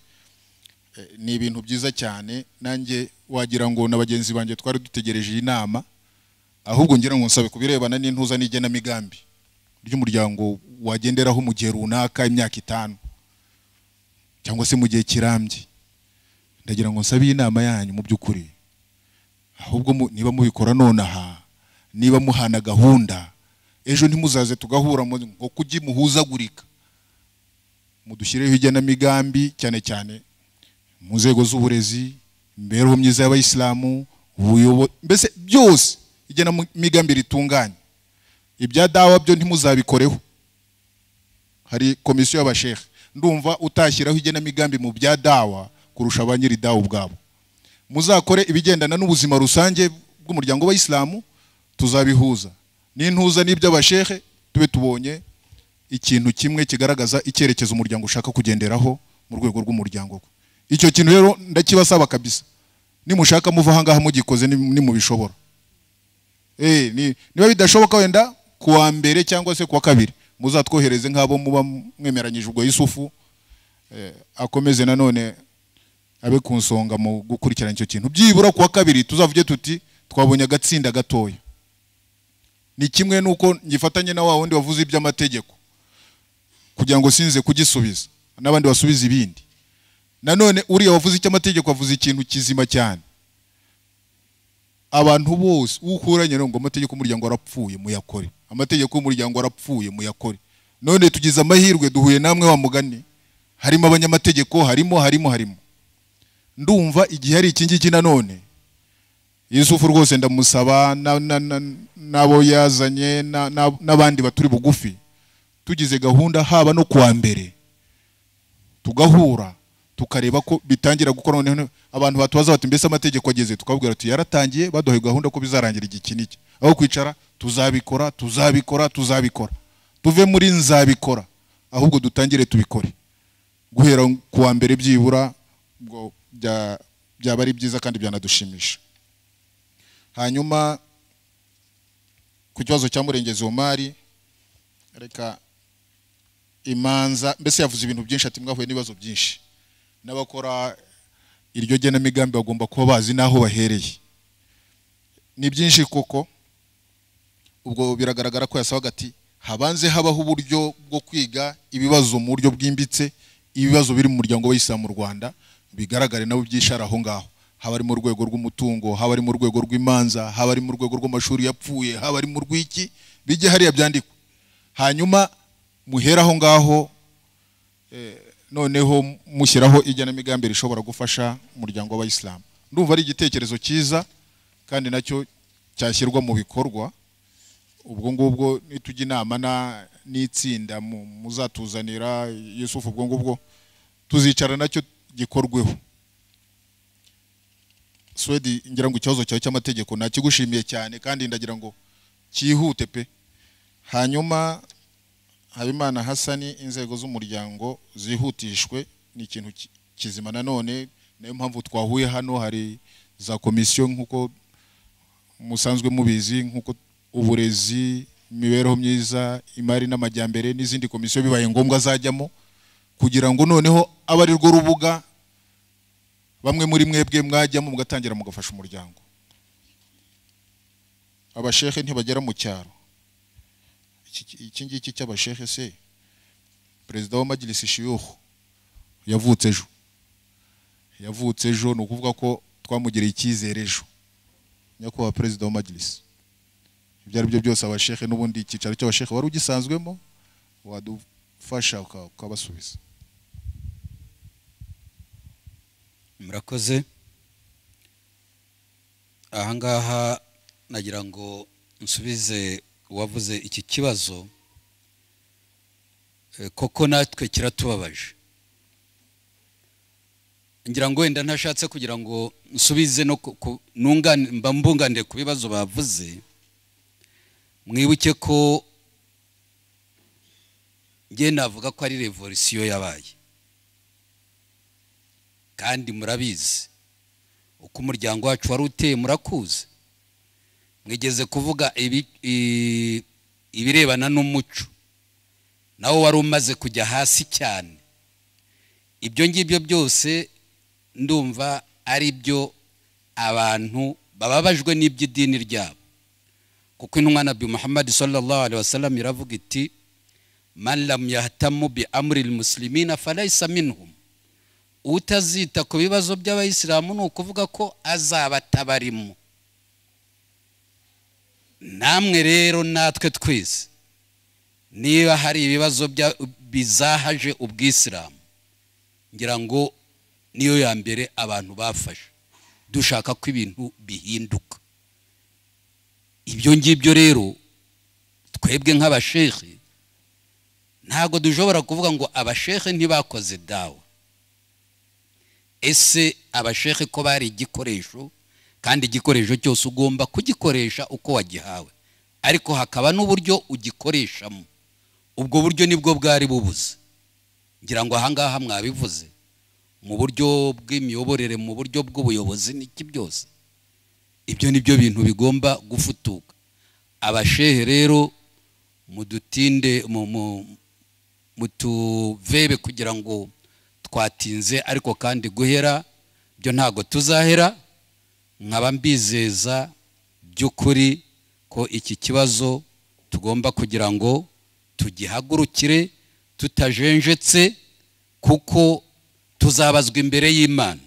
Eh, ni ibintu byiza cyane nanjye wagira ngo na bagenzi banjye twari dutegereje iyi nama ahubwo ngira ngo nsabe ku birebana n'intuza n'igenamigambi ry'umuryango wagenderaho mu gihe runaka imyaka itanu cyangwa se mu gihe kirambye ndagira ngo nsabe iyi nama yanyu mu by'ukuri ahubwo mu- niba mubikora nonaha niba muhana gahunda ejo ntimuzaze tugahura mu- ngo kujye muhuzagurika mudushyirireho igenamigambi cyane cyane mu nzego z'uburezi imibereho myiza y'abayisilamu ubuyobozi mbese byose igenamigambi ritunganye ibya dawa byo ntimuzabikoreho hari komisiyo y'abashehe ndumva utashyiraho igenamigambi mu bya dawa kurusha ba nyiri dawa ubwabo muzakore ibigendana n'ubuzima rusange bw'umuryango w'abayisilamu tuzabihuza n'intuza n'iby'abashehe tube tubonye ikintu kimwe kigaragaza icyerekezo umuryango ushaka kugenderaho mu rwego rw'umuryango icyo kintu rero ndakibasaba kabisa nimushaka muva ahangaha mugikoze nim- nimubishobora Eh, ni- niba bidashoboka wenda ku wa mbere cyangwa se ku wa kabiri muzatwohereze nk'abo muba mwemeranyije ubwo yusufu Eh, akomeze nanone abe ku nsonga mu gukurikirana icyo kintu byibura ku wa kabiri tuzavuge tuti twabonye agatsinda gatoya ni kimwe n'uko ngifatanye na wa wundi wavuze iby'amategeko kugira ngo sinze kugisubiza n'abandi basubize ibindi nanone uriya wavuze icy'amategeko avuze ikintu kizima cyane abantu bose ukuranye ngo amategeko y'umuryango arapfuye muyakore amategeko y'umuryango arapfuye muyakore none tugize amahirwe duhuye namwe wa mugani harimo abanyamategeko harimo harimo harimo ndumva igihe hari iki ngiki nanone yusufu rwose ndamusaba na- na- na- n'abo yazanye na- na- n'abandi baturi bugufi tugize gahunda haba no kuwa mbere tugahura tukareba ko bitangira gukora noneho abantu batubaza bati mbese amategeko ageze tukababwira ati yaratangiye baduhaye gahunda ko bizarangira iki n'iki aho kwicara tuzabikora tuzabikora tuzabikora tuve muri nzabikora ahubwo dutangire tubikore guhera ku wa mbere byibura ngo bya- byaba ari byiza kandi byanadushimisha hanyuma ku kibazo cya murengezi omari reka imanza mbese yavuze ibintu byinshi ati mwahuye n'ibibazo byinshi n'abakora iryo genamigambi bagomba kuba bazi n'aho bahereye ni byinshi koko ubwo biragaragara ko yasabaga ati habanze habaho uburyo bwo kwiga ibibazo mu buryo bwimbitse ibibazo biri mu muryango w'Isilamu mu Rwanda bigaragare nabo byishara aho ngaho haba ari mu rwego rw'umutungo haba ari mu rwego rw'imanza haba ari mu rwego rw'amashuri yapfuye haba ari mu rw'iki bijye hariya byandikwa hanyuma muhera aho ngaho eh, noneho mushyiraho igenamigambi rishobora gufasha umuryango w'abayisilamu ndumva ari igitekerezo cyiza kandi nacyo cyashyirwa mu bikorwa ubwo ngubwo nitujya inama na- n'itsinda mu- muzatuzanira yusufu ubwo ngubwo tuzicara nacyo gikorweho swedi ngira ngo ikibazo cyawe cy'amategeko nakigushimiye cyane kandi ndagira ngo cyihute pe hanyuma habimana hasani inzego z'umuryango zihutishwe ni ikintu ki- kizima nanone nayo mpamvu twahuye hano hari za komisiyo nk'uko musanzwe mubizi nk'uko uburezi imibereho myiza imari n'amajyambere n'izindi komisiyo bibaye ngombwa zajyamo kugira ngo noneho abe ari rwo rubuga bamwe muri mwebwe mwajyamo mugatangira mugafasha umuryango abashehe ntibagera mu cyaro Iki- iki ngiki cy'abashehe se perezida wa magirisi shiyuhu yavutse ejo yavutse ejo ni ukuvuga ko twamugereye icyizere ejo nyakubahwa perezida wa magirisi ibyo ari byo byose abashehe n'ubundi icyicaro cy'abashehe wari ugisanzwemo wadufasha uka- ukabasubiza murakoze ahangaha nagira ngo nsubize uwavuze iki kibazo Eh, koko natwe kiratubabaje ngira ngo wenda ntashatse kugira ngo nsubize no ku- ku- nungane- mba mbunganiye ku bibazo bavuze mwibuke ko njye navuga ko ari revolisiyo yabaye kandi murabizi uko umuryango wacu wari uteye murakuzi mwigeze kuvuga ibi- i- ibirebana n'umuco nawo wari umaze kujya hasi cyane ibyo ngibyo byose ndumva ari byo abantu bababajwe n'iby'idini ryabo kuko intumwa nabi muhammad sallallahu alaihi wasallam iravuga iti man lam yahtamu bi amri almuslimina falaysa minhum utazita ku bibazo by'abayisilamu ni ukuvuga ko azaba atabarimo namwe rero natwe twese niba hari ibibazo bya- bizahaje ubwisilamu ngira ngo niyo ya mbere abantu bafashe dushaka ko ibintu bihinduka ibyo ngibyo rero twebwe nk'abashehe ntabwo dushobora kuvuga ngo abashehe ntibakoze dawa ese abashehe ko bari igikoresho kandi igikoresho cyose ugomba kugikoresha uko wagihawe ariko hakaba n'uburyo ugikoreshamo ubwo buryo nibwo bwari bubuze ngira ngo ahangaha mwabivuze mu buryo bw'imiyoborere mu buryo bw'ubuyobozi n'iki byose ibyo ni byo bintu bigomba gufutuka abashehe rero mudutinde mu- mu- mutuvebe kugira ngo twatinze ariko kandi guhera byo ntabwo tuzahera nkaba mbizeza by'ukuri ko iki kibazo tugomba kugira ngo tugihagurukire tutajenjetse kuko tuzabazwa imbere y'imana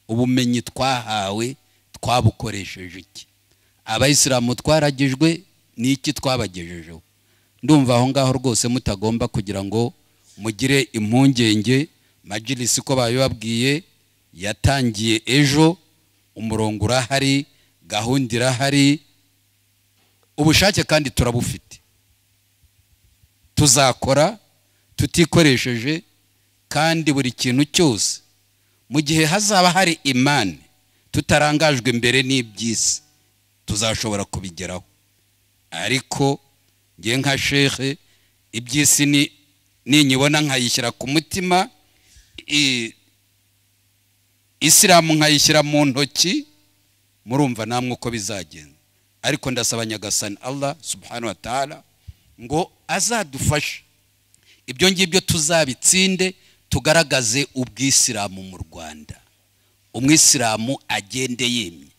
ubumenyi twahawe twabukoresheje iki abayisilamu twaragijwe ni iki twabagejejeho ndumva aho ngaho rwose mutagomba kugira ngo mugire impungenge majirisi ko babibabwiye yatangiye ejo umurongo urahari gahunda irahari ubushake kandi turabufite tuzakora tutikoresheje kandi buri kintu cyose mu gihe hazaba hari imani tutarangajwe imbere n'iby'isi tuzashobora kubigeraho ariko nge nka shehe iby'isi ni ninyibona nkayishyira ku mutima i- isilamu nkayishyira mu ntoki murumva namwe uko bizagenda ariko ndasaba nyagasani allah subhanahu wa ta'ala ngo azadufashe ibyo ngibyo tuzabitsinde tugaragaze ubwisilamu mu rwanda umwisilamu agende yemye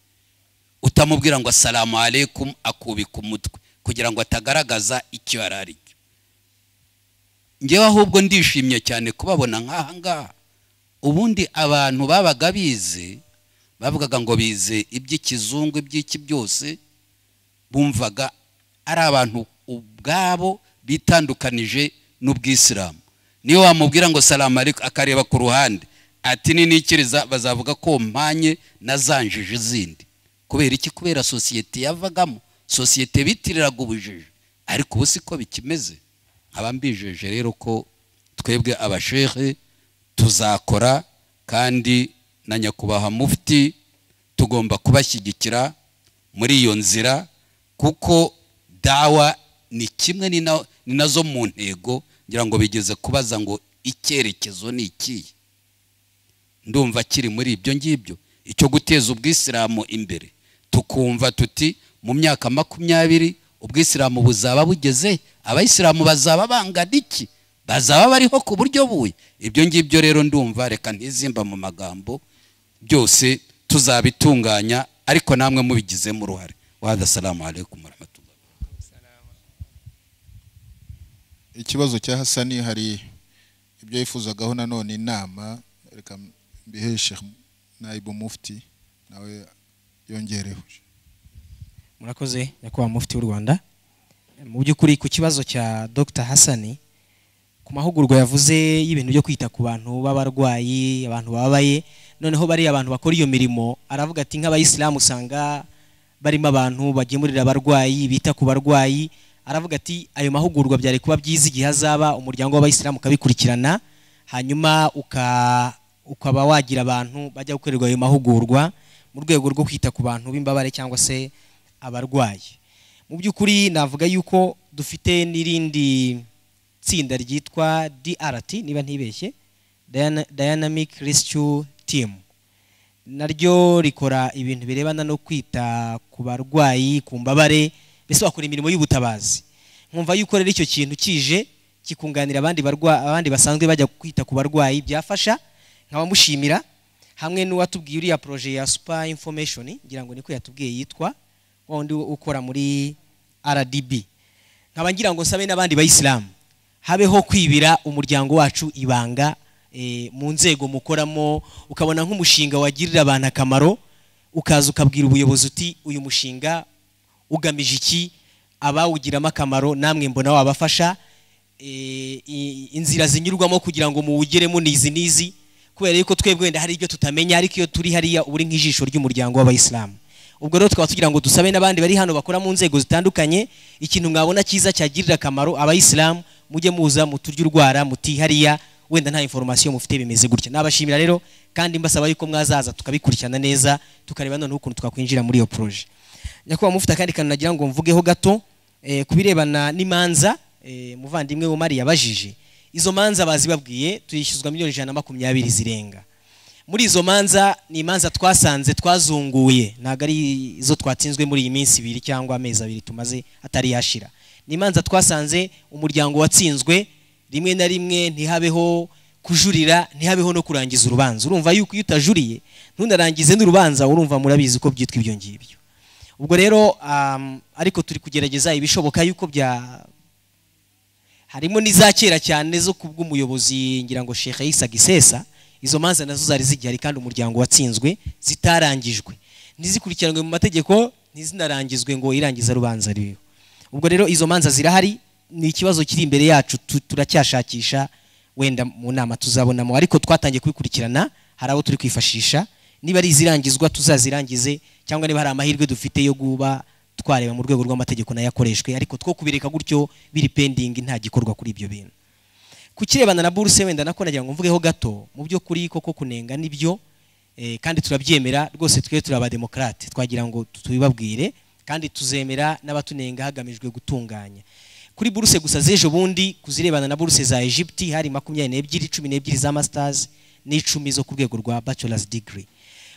utamubwira ngo asalamu aleikum akubika umutwe kugira ngo atagaragaza icyo yari ari cyo ngewe ahubwo ndishimye cyane kubabona nk'aha ngaha ubundi abantu babaga bize bavugaga ngo bize iby'ikizungu iby'iki byose bumvaga ari abantu ubwabo bitandukanije n'ubwisilamu niyo wamubwira ngo salamu ariko akareba ku ruhande ati ninikiriza bazavuga ko mpanye na zanjije izindi kubera iki kubera sosiyete yavagamo sosiyete bitiriraga ubujiji ariko ubu siko bikimeze nkaba mbijeje rero ko twebwe abashehe tuzakora kandi na nyakubahwa mufti tugomba kubashyigikira muri iyo nzira kuko dawa ni kimwe ni na- ni nazo mu ntego ngira ngo bigeze kubaza ngo icyerekezo ni ikihe ndumva kiri muri ibyo ngibyo icyo guteza ubwisilamu imbere tukumva tuti mu myaka makumyabiri ubwisilamu buzaba bugeze abayisilamu bazaba bangana iki bazaba bariho ku buryo buye ibyo ngibyo rero ndumva reka ntizimba mu magambo byose tuzabitunganya ariko namwe mubigizemo uruhare wahada salamu alaikum warahmatullahi ikibazo cya hasani hari ibyo yifuzagaho nanone inama reka mbihe sheikh naibu mufti nawe yongereho murakoze nyakubahwa mufti w'u rwanda mu by'ukuri ku kibazo cya dr hasani ku mahugurwa yavuze y'ibintu byo kwita ku bantu b'abarwayi abantu bababaye noneho bariya abantu bakora iyo mirimo aravuga ati nk'abayisilamu usanga barimo abantu bagemurira abarwayi bita ku barwayi aravuga ati ayo mahugurwa byari kuba byiza igihe azaba umuryango w'abayisilamu ukabikurikirana hanyuma uka- ukaba wagira abantu bajya gukorerwa ayo mahugurwa mu rwego rwo kwita ku bantu b'imbabare cyangwa se abarwayi mu by'ukuri navuga yuko dufite n'irindi tsinda ryitwa DRT niba ntibeshye Dyna- Dynamic Rescue Team naryo rikora ibintu birebana no kwita ku barwayi ku mbabare mbese bakora imirimo y'ubutabazi nkumva yuko rero icyo kintu kije kikunganira abandi barwa abandi basanzwe bajya kwita ku barwayi byafasha nkaba mushimira hamwe n'uwatubwiye uriya projet ya super information ngira ngo niko yatubwiye yitwa wa wundi ukora muri RDB nkaba ngira ngo nsabe n'abandi bayisilamu habeho kwibira umuryango wacu ibanga eh, mu nzego mukoramo ukabona nk'umushinga wagirira abantu akamaro ukaza ukabwira ubuyobozi uti uyu mushinga ugamije iki abawugiramo akamaro namwe mbona wabafasha eh, i- inzira zinyurwamo kugira ngo muwugeremo ni izi n'izi kubera yuko twebwe wenda hari ibyo tutamenya ariko iyo turi hariya uba uri nk'ijisho ry'umuryango w'abayisilamu ubwo rero tukaba tugira ngo dusabe n'abandi bari hano bakora mu nzego zitandukanye ikintu mwabona cyiza cyagirira akamaro abayisilamu mujye muza muturye urwara muti hariya wenda nta information mufite bimeze gutya nabashimira rero kandi mbasaba yuko mwazaza tukabikurikirana neza tukareba noneho ukuntu twakwinjira muri iyo projet nyakubahwa mufite akandi kantu nagira ngo mvugeho gato eh, ku birebana n'imanza eh, muvandimwe Omar yabajije izo manza bazibabwiye tuyishyuzwa miliyoni ijana na makumyabiri zirenga muri izo manza ni imanza twasanze twazunguye ntabwo ari izo twatsinzwe muri iyi minsi ibiri cyangwa amezi abiri tumaze atari yashira ni imanza twasanze umuryango watsinzwe rimwe na rimwe ntihabeho kujurira ntihabeho no kurangiza urubanza urumva yuko iyo utajuriye ntunarangize n'urubanza urumva murabizi ko byitwa ibyo ngibyo ubwo rero um, ariko turi kugerageza ibishoboka yuko bya harimo n'iza kera cyane zo kubwa umuyobozi ngira ngo Sheikh Isa Gisesa izo manza nazo zari zigihari kandi umuryango watsinzwe zitarangijwe ntizikurikiranwe mu mategeko ntizinarangizwe ngo irangiza rubanza ririho ubwo rero izo manza zirahari ni ikibazo kiri imbere yacu tu- turacyashakisha wenda mu nama tuzabonamo ariko twatangiye kubikurikirana hari abo turi kwifashisha niba ari izirangizwa tuzazirangize cyangwa niba hari amahirwe dufite yo kuba twareba mu rwego rw'amategeko nayo akoreshwe ariko two kubireka gutyo biri pending nta gikorwa kuri ibyo bintu ku kirebana na buruse wenda nako nagira ngo mvugeho gato mu by'ukuri koko kunenga nibyo eh, kandi turabyemera rwose twe turi abademokarate twagira ngo tubibabwire kandi tuzemera n'abatunenga hagamijwe gutunganya kuri buruse gusa z'ejo bundi kuzirebana na buruse za egypte hari makumyabiri n'ebyiri cumi n'ebyiri za masters n'icumi zo ku rwego rwa bachelors degree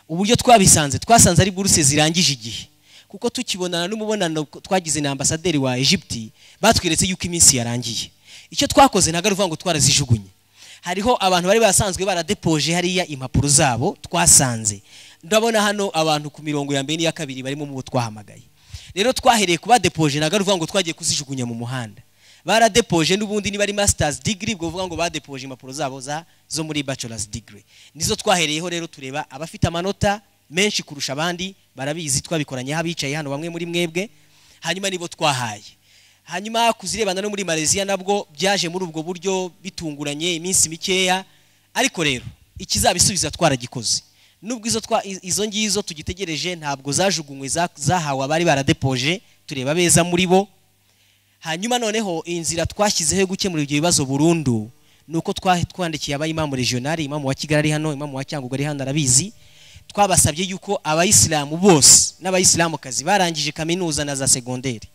uburyo twabisanze twasanze ari buruse zirangije igihe kuko tukibonana n'umubonano twagize na ambasaderi wa egypte batweretse yuko iminsi yarangiye icyo twakoze ntabwo ari ukuvuga ngo twarazijugunye hariho abantu bari basanzwe baradepoje hariya impapuro zabo twasanze ndabona hano abantu ku mirongo ya mbere n'iya kabiri barimo mu bo twahamagaye rero twahereye kuba depoje ntabwo ari ukuvuga ngo twagiye kuzijugunya mu muhanda baradepoje n'ubundi niba ari masters degree ubwo vuga ngo badepoje impapuro zabo za zo muri bachelors degree nizo twahereyeho rero tureba abafite amanota menshi kurusha abandi barabizi twabikoranye abicaye hano bamwe muri mwebwe hanyuma nibo twahaye hanyuma kuzirebana no muri Malaysia nabwo byaje muri ubwo buryo bitunguranye iminsi mikeya ariko rero ikizabisubiza twaragikoze nubwo izo twa i- izo ngizo tugitegereje ntabwo zajugunywe za- zahawe abari baradepoje tureba beza muri bo hanyuma noneho inzira twashyizeho yo gukemura ibyo bibazo burundu ni uko twa- twandikiye aba imamu regionali imamu wa kigali ari hano imamu wa cyangugu ari hano arabizi twabasabye yuko abayisilamu bose n'abayisilamukazi barangije kaminuza na za segonderi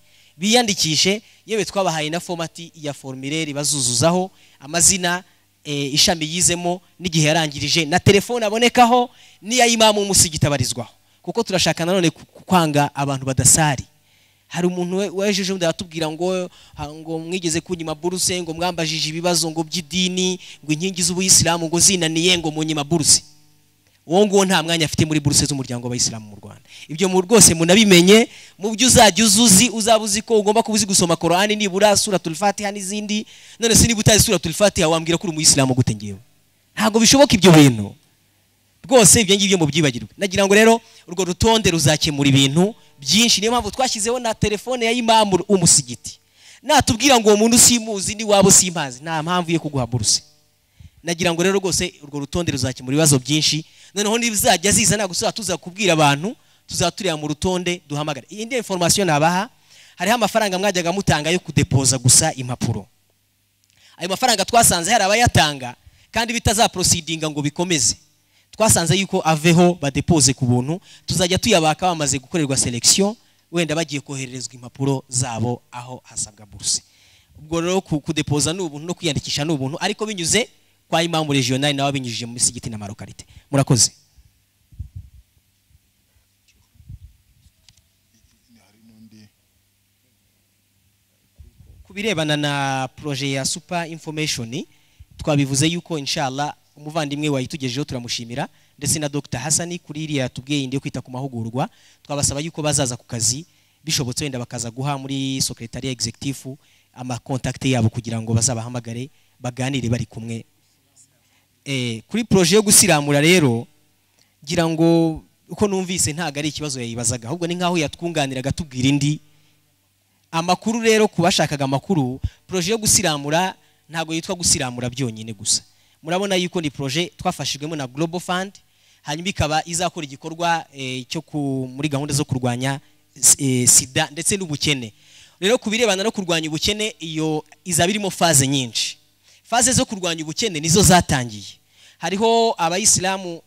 biyandikishe yewe twabahaye na fomati ya formulaire bazuzuzaho amazina eh, ishami yizemo n'igihe yarangirije na telefone abonekaho n'iya imamu w'umusigiti abarizwaho kuko turashaka nanone ku- ku- kwanga abantu badasari hari umuntu we- wejeje undi aratubwira ngo ha- ngo mwigeze kunyima buruse ngo mwambajije ibibazo ngo by'idini ngo inkingi z'ubuyisilamu ngo zinaniye ngo munyima buruse uwo nguwo nta mwanya afite muri buruse z'umuryango w'abayisilamu mu rwanda ibyo mu rwose munabimenye mu byo uzajya uzuzi uzaba uzi ko ugomba kuba uzi gusoma korani nibura sura tulfatiha n'izindi none se niba utazi sura tulfatiha wambwira ko uri umuyisilamu gute ngewe ntabwo bishoboka ibyo bintu rwose ibyo ngibyo mubyibagirwe nagira ngo rero urwo rutonde ruzakemura ibintu byinshi niyo mpamvu twashyizeho na telefone ya imamu umusigiti natubwira ngo uwo muntu simuzi ni wabo simpazi nta mpamvu yo kuguha buruse nagira ngo rero rwose urwo rutonde ruzakemura ibibazo byinshi noneho nibizajya ziza ntabwo tuzaba tuza kubwira abantu tuzatureba mu rutonde duhamagara iyi ni information nabaha hariho amafaranga mwajyaga mutanga yo kudepoza gusa impapuro ayo mafaranga twasanze hari abayatanga kandi bitazaprosidinga ngo bikomeze twasanze yuko aveho badepoze ku buntu tuzajya tuyabaka bamaze gukorerwa selection wenda bagiye kohererezwa impapuro zabo aho hasabwa buruse ubwo rero ku- kudepoza ni ubuntu no kwiyandikisha ni ubuntu ariko binyuze kwa imamu regionali nawe binyujije muri sigiti na marokarite murakoze ku birebana na proje ya super information twabivuze yuko inshallah umuvandimwe wayitugejeho turamushimira ndetse na dr hasani kuri iriya yatubwiye indi yo kwita ku mahugurwa twabasaba yuko bazaza ku kazi bishobotse wenda bakaza guha muri secretariat executive amakontakte yabo kugira ngo bazabahamagare baganire bari kumwe eh, kuri proje yo gusiramura rero ngira ngo uko numvise ntabwo ari ikibazo yayibazaga ahubwo ni nk'aho yatwunganiraga tubwira indi amakuru rero ku bashakaga amakuru proje yo gusiramura ntabwo yitwa gusiramura byonyine gusa murabona yuko ni proje twafashijwemo na global fund hanyuma ikaba izakora igikorwa eh, cyo ku- muri gahunda zo kurwanya eh, sida ndetse n'ubukene rero ku birebana no kurwanya ubukene iyo izaba irimo faze nyinshi faze zo kurwanya ubukene nizo zatangiye hariho abayisilamu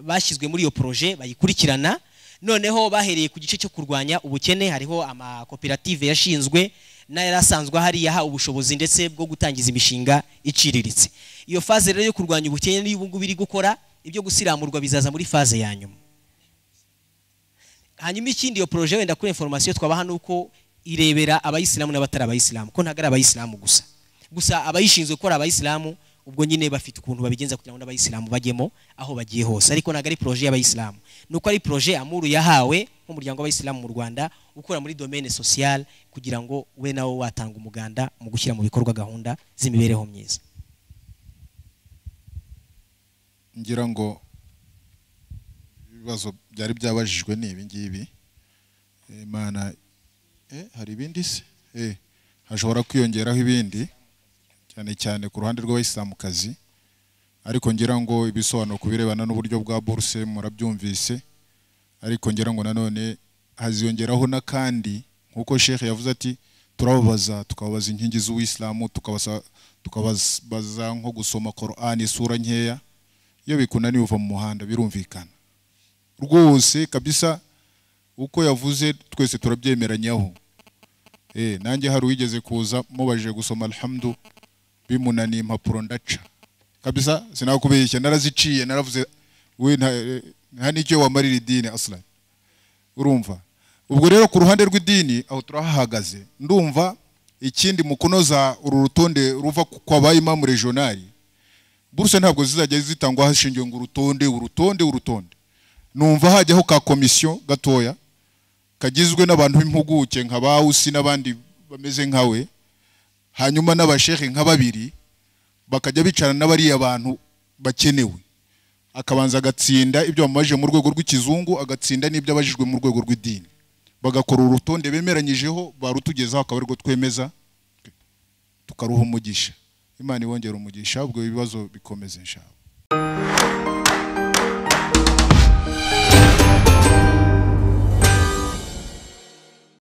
bashyizwe muri iyo proje bayikurikirana noneho bahereye ku gice cyo kurwanya ubukene hariho amakoperative yashinzwe n'ayari asanzwe ahari yahawe ubushobozi ndetse bwo gutangiza imishinga iciriritse iyo faze rero yo kurwanya ubukene niyo ubu ngubu iri gukora ibyo gusiramurwa bizaza muri faze ya nyuma hanyuma ikindi iyo proje wenda kuri information twabaha ni uko irebera abayisilamu n'abatari abayisilamu ko ntabwo ari abayisilamu gusa gusa abayishinzwe gukora abayisilamu ubwo nyine bafite ukuntu babigenza kugira ngo n'abayisilamu bajyemo aho bagiye hose ariko ntabwo ari proje y'abayisilamu ni uko ari proje amuru yahawe nk'umuryango w'abayisilamu mu rwanda ukora muri domaine sociale kugira ngo we nawe watanga umuganda mu gushyira mu bikorwa gahunda z'imibereho myiza ngira ngo ibibazo byari byabajijwe ni ibi ngibi imana eh, hari ibindi se eh, hashobora kwiyongeraho ibindi cyane cyane ku ruhande rw'abayisilamukazi ariko ngira ngo ibisobanuro ku birebana n'uburyo bwa buruse murabyumvise ariko ngira ngo nanone haziyongeraho n'akandi nk'uko sheikh yavuze ati turababaza tukababaza inkingi z'uwisilamu tukabasa- tukababaza nko gusoma korani isura nkeya iyo bikunaniye uva mu muhanda birumvikana rwose kabisa uko yavuze twese turabyemeranyaho eh nanjye hari uwigeze kuza mubajije gusoma alhamdu bimunaniye impapuro ndaca kabisa sinakubeshya naraziciye naravuze we nta eh, nta n'icyo wamarira idini aslan urumva ubwo rero ku ruhande rw'idini aho turahahagaze ndumva ikindi mu kunoza uru rutonde ruva kwa ba imamu regionali buruse ntabwo zizajya zitangwa hashingiwe ngo urutonde urutonde urutonde numva hajyaho ka komisiyo gatoya kagizwe n'abantu b'impuguke nka bawusi n'abandi bameze nkawe hanyuma n'abashehe nka babiri bakajya bicarana n'abariya bantu bakenewe akabanza agatsinda ibyo bamubajije mu rwego rw'ikizungu agatsinda n'ibyo abajijwe mu rwego rw'idini bagakora urutonde bemeranyijeho barutugezaho akaba arirwo twemeza tukaruha umugisha imana ibongera umugisha ubwo ibibazo bikomeze nshaka